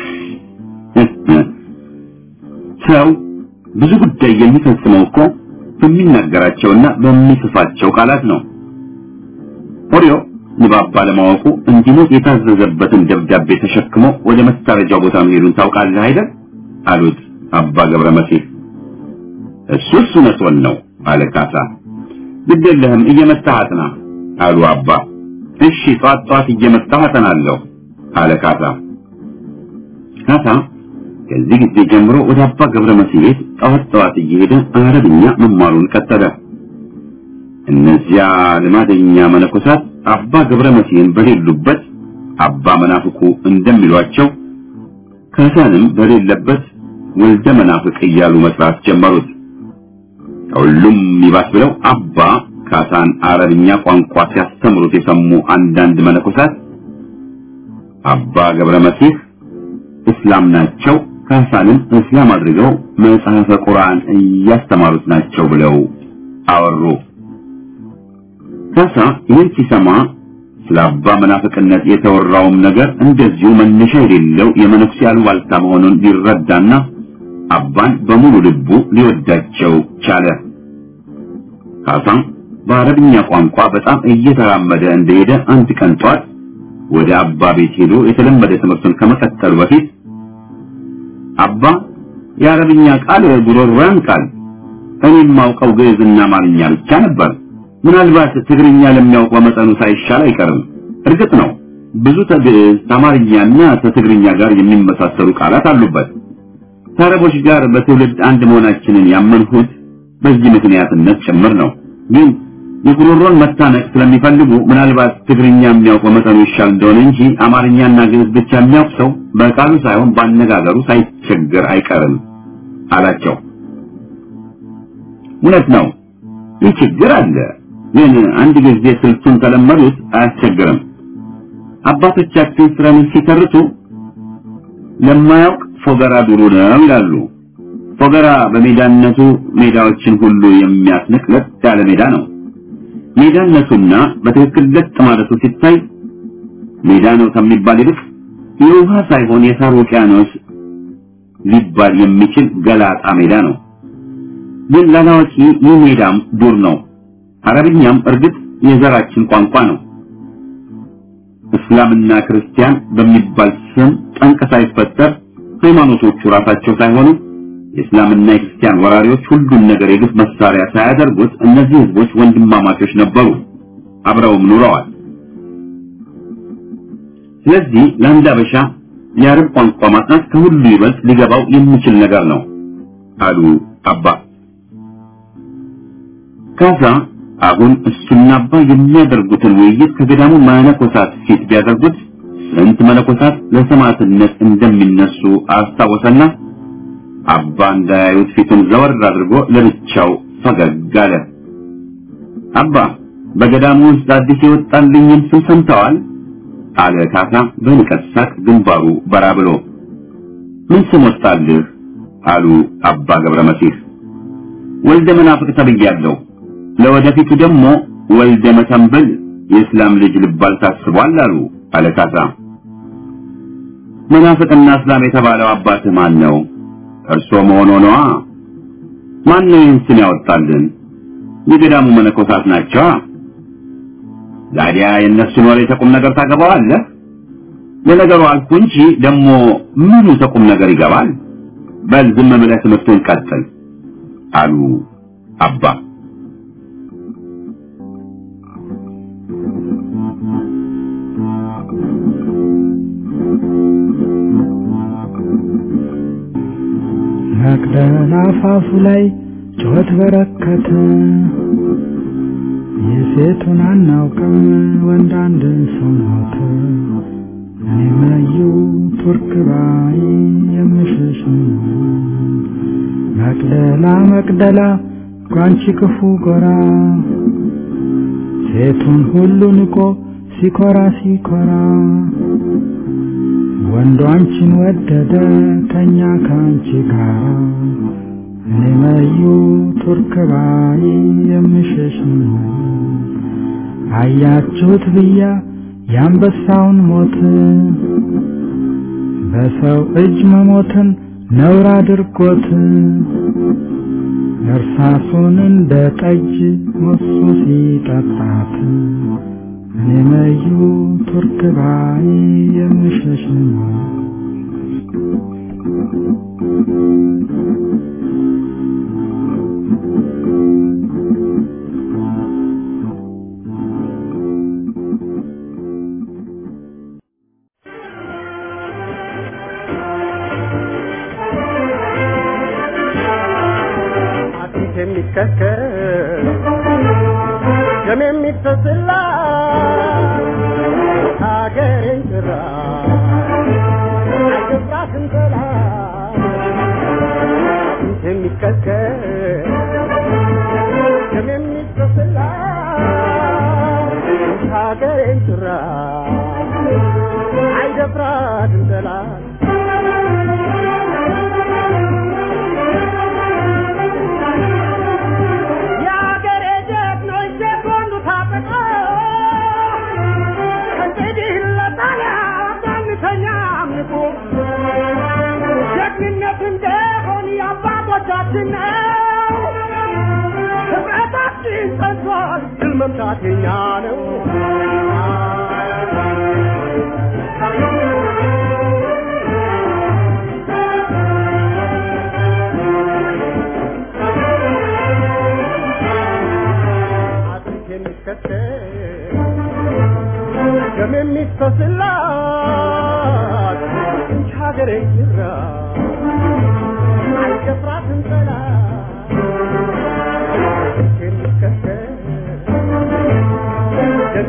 ሰው ብዙ ጉዳይ የሚፈጽመው እኮ በሚናገራቸውና በሚጽፋቸው ቃላት ነው። ኦሪዮ ንባብ ባለማወቁ እንዲሞት የታዘዘበትን ደብዳቤ ተሸክሞ ወደ መታረጃው ቦታ መሄዱን ታውቃለህ አይደል? አሉት አባ ገብረ መሲህ። እሱስ እውነቱን ነው አለ ካሳ። ግድ የለህም እየመታሃት ና አሉ አባ። እሺ ጧት ጧት እየመጣሁ አጠናለሁ አለ ካሳ። ካሳ ከዚህ ጊዜ ጀምሮ ወደ አባ ገብረ መሲህ ቤት ጠዋት ጠዋት እየሄደ አረብኛ መማሩን ቀጠለ። እነዚያ ልማደኛ መነኮሳት አባ ገብረ መሲህን በሌሉበት አባ መናፍቁ እንደሚሏቸው ካሳንም በሌለበት ወልደ መናፍቅ እያሉ መጥራት ጀመሩት። ከሁሉም ይባስ ብለው አባ ካሳን አረብኛ ቋንቋ ሲያስተምሩት የሰሙ አንዳንድ መነኮሳት አባ ገብረ መሲህ እስላም ናቸው፣ ካሳንም እስላም አድርገው መጽሐፈ ቁርአን እያስተማሩት ናቸው ብለው አወሩ። ካሳ ይህን ሲሰማ ስለ አባ መናፍቅነት የተወራውም ነገር እንደዚሁ መነሻ የሌለው የመነኩሴ አሉባልታ መሆኑን ሊረዳና አባን በሙሉ ልቡ ሊወዳቸው ቻለ። ካሳ በአረብኛ ቋንቋ በጣም እየተራመደ እንደሄደ አንድ ቀን ጧት ወደ አባ ቤት ሄዶ የተለመደ ትምህርቱን ከመቀጠሉ በፊት አባ የአረብኛ ቃል ጉሮሮያን ቃል እኔ የማውቀው ግዕዝና አማርኛ ብቻ ነበር። ምናልባት ትግርኛ ለሚያውቅ በመጠኑ ሳይሻል አይቀርም። እርግጥ ነው ብዙ ከግዕዝ ከአማርኛና ከትግርኛ ጋር የሚመሳሰሉ ቃላት አሉበት። ከአረቦች ጋር በትውልድ አንድ መሆናችንን ያመንሁት በዚህ ምክንያትነት ጭምር ነው። ግን የጉሮሮን መታነቅ ስለሚፈልጉ ምናልባት ትግርኛ የሚያውቅ በመጠኑ ይሻል እንደሆነ እንጂ አማርኛና ግዕዝ ብቻ የሚያውቅ ሰው በቃሉ ሳይሆን ባነጋገሩ ሳይቸገር አይቀርም አላቸው። እውነት ነው፣ ይህ ችግር አለ። ግን አንድ ጊዜ ስልቱን ከለመዱት አያስቸግርም። አባቶቻችን ስራን ሲተርቱ ለማያውቅ ፎገራ ዱሩ ነው ይላሉ። ፎገራ በሜዳነቱ ሜዳዎችን ሁሉ የሚያስንቅ ለጥ ያለ ሜዳ ነው። ሜዳነቱና በትክክል ለጥ ማለቱ ሲታይ ሜዳ ነው ከሚባል ይልቅ የውሃ ሳይሆን የሳር ውቅያኖስ ሊባል የሚችል ገላጣ ሜዳ ነው። ግን ላላዋቂ ይህ ሜዳም ዱር ነው። አረብኛም እርግጥ የዘራችን ቋንቋ ነው። እስላምና ክርስቲያን በሚባል ስም ጠንቅ ሳይፈጠር ሃይማኖቶቹ ራሳቸው ሳይሆኑ የእስላምና የክርስቲያን ወራሪዎች ሁሉን ነገር የግፍ መሳሪያ ሳያደርጉት እነዚህ ህዝቦች ወንድማማቾች ነበሩ፣ አብረውም ኑረዋል። ስለዚህ ለአንድ አበሻ የአረብ ቋንቋ ማጥናት ከሁሉ ይበልጥ ሊገባው የሚችል ነገር ነው አሉ አባ ካሳ። አሁን እሱና አባ የሚያደርጉትን ውይይት ከገዳሙ መነኮሳት ፊት ቢያደርጉት ስንት መነኮሳት ለሰማዕትነት እንደሚነሱ አስታወሰና አባ እንዳያዩት ፊቱን ዘወር አድርጎ ለብቻው ፈገግ አለ። አባ በገዳሙ ውስጥ አዲስ የወጣልኝን ስም ሰምተዋል? አለ ካሳ በንቀት ሳቅ ግንባሩ በራ ብሎ። ምን ስም ወጣልህ? አሉ አባ ገብረ መሲህ። ወልደ መናፍቅ ተብያለሁ። ለወደፊቱ ደግሞ ወልደ መተንብል የእስላም ልጅ ልባል ታስቧል አሉ አለ ካሳ። መናፍቅና እስላም የተባለው አባትህ ማን ነው? እርሶ መሆኖ ነዋ። ማን ነው ይህን ስም ያወጣልን? የገዳሙ መነኮሳት ናቸዋ። ታዲያ የእነሱን ወሬ ተቁም ነገር ታገባዋለህ? ለነገሩ አልኩ እንጂ ደግሞ ምኑ ተቁም ነገር ይገባል? በል ዝም ብለህ ትምህርቱን ቀጥል አሉ አባ። መቅደላ አፋፉ ላይ ጩኸት በረከተ። የሴቱን አናውቅም ወንድ አንድ ሰው ሞተ። እኔ መዩ ቱርክ ባይ የምሽሽ መቅደላ መቅደላ ጓንቺ ክፉ ጎራ ሴቱን ሁሉ ንቆ ሲኮራ ሲኮራ ወንዱ አንቺን ወደደ ተኛ ከአንቺ ጋር እኔ መዩ ቱርክ ባይ የምሸሽ ነው። አያችሁት ብያ የአንበሳውን ሞት በሰው እጅ መሞትን ነውር አድርጎት እርሳሱን እንደ ጠጅ ሞሱ ሲጠጣት እኔ መዩ ቱርክ ባይ የምሸሽ ነው። አጥንት የሚከከል ደም የሚፈስላ ሀገሬን ጭራ አይገባትም ጠላት አጥንት የሚከከል ደም የሚፈስላ ሀገሬን ጭራ አይደፍራትም ጠላት የአገሬ ጀግኖች ሴኮንዱ ታጥቀው ከእንግዲህ ለጣሊያ ባንተኛ አምልኮ ጀግንነት እንደሆን የአባቶቻችን ነው። ህብረታችን ጸንቷል፣ ድል መምታት የኛ ነው። አጥንት የሚከተል ደም የሚፈስላት እንጂ ሀገሬ ጅራ አይደፍራትም ጠላት አጥንት የሚከተል ደም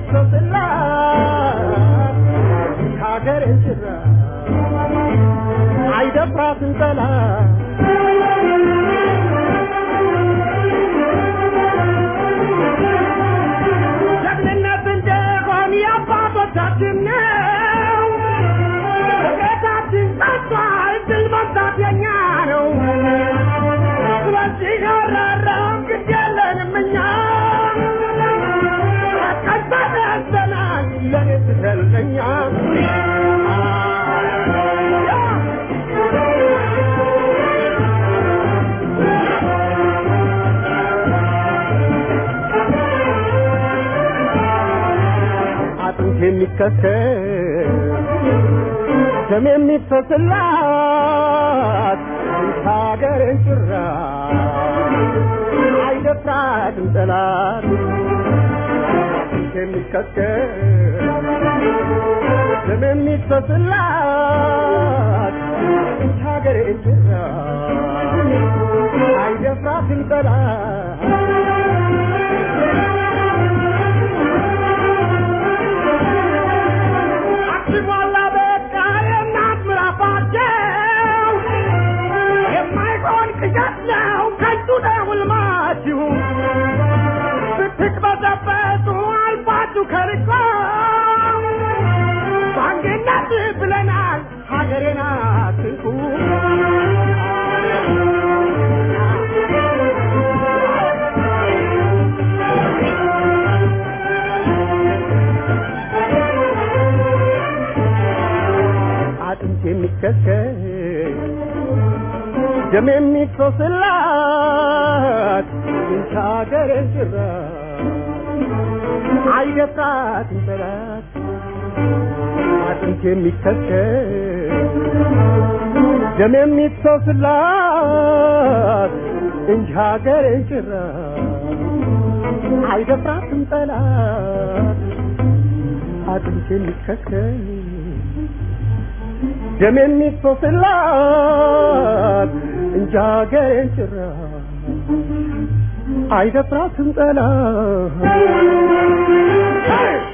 የሚፈስላት እንጂ ሀገሬ ጅራ አይደፍራትም ጠላት ጀግንነት እንደሆን የአባቶቻችን ነው። ቤታችን ጸንቷል፣ ድል መምታት የኛ ነው። ስለዚህ ያራራም ግድ የለንም እኛ ቀንጠን ያዘናል ለኔ ስትልቀኛ አጥንት የሚከተል ደም የሚፈስላት ሀገርን ጭራ አይደፍራትም ጠላት አጥንት የሚከተል ደም የሚፈስላት ሀገርን ጭራ አይደፍራትም ጠላት አክሲሟላ በቃ የእናት ምራፋቸው የማይሆን ቅዠት ነው ከንቱ ነው ሕልማችሁ ስትቅበዘበዙ አልፋችሁ ከርቆ በአንድነት ብለናል ሀገሬን አትንኩ አጥንት የሚከከል ደም የሚፈስላት እንጂ ሀገሬን ጭራ አይደፍራትም ጠላት አጥንት የሚከከል ደም የሚፈስላት እንጂ ሀገሬን ጭራ አይደፍራትም ጠላት አጥንት የሚከከል ደም የሚፈስላት እንጂ ሀገሬን ጭራ አይደፍራትም ጠላት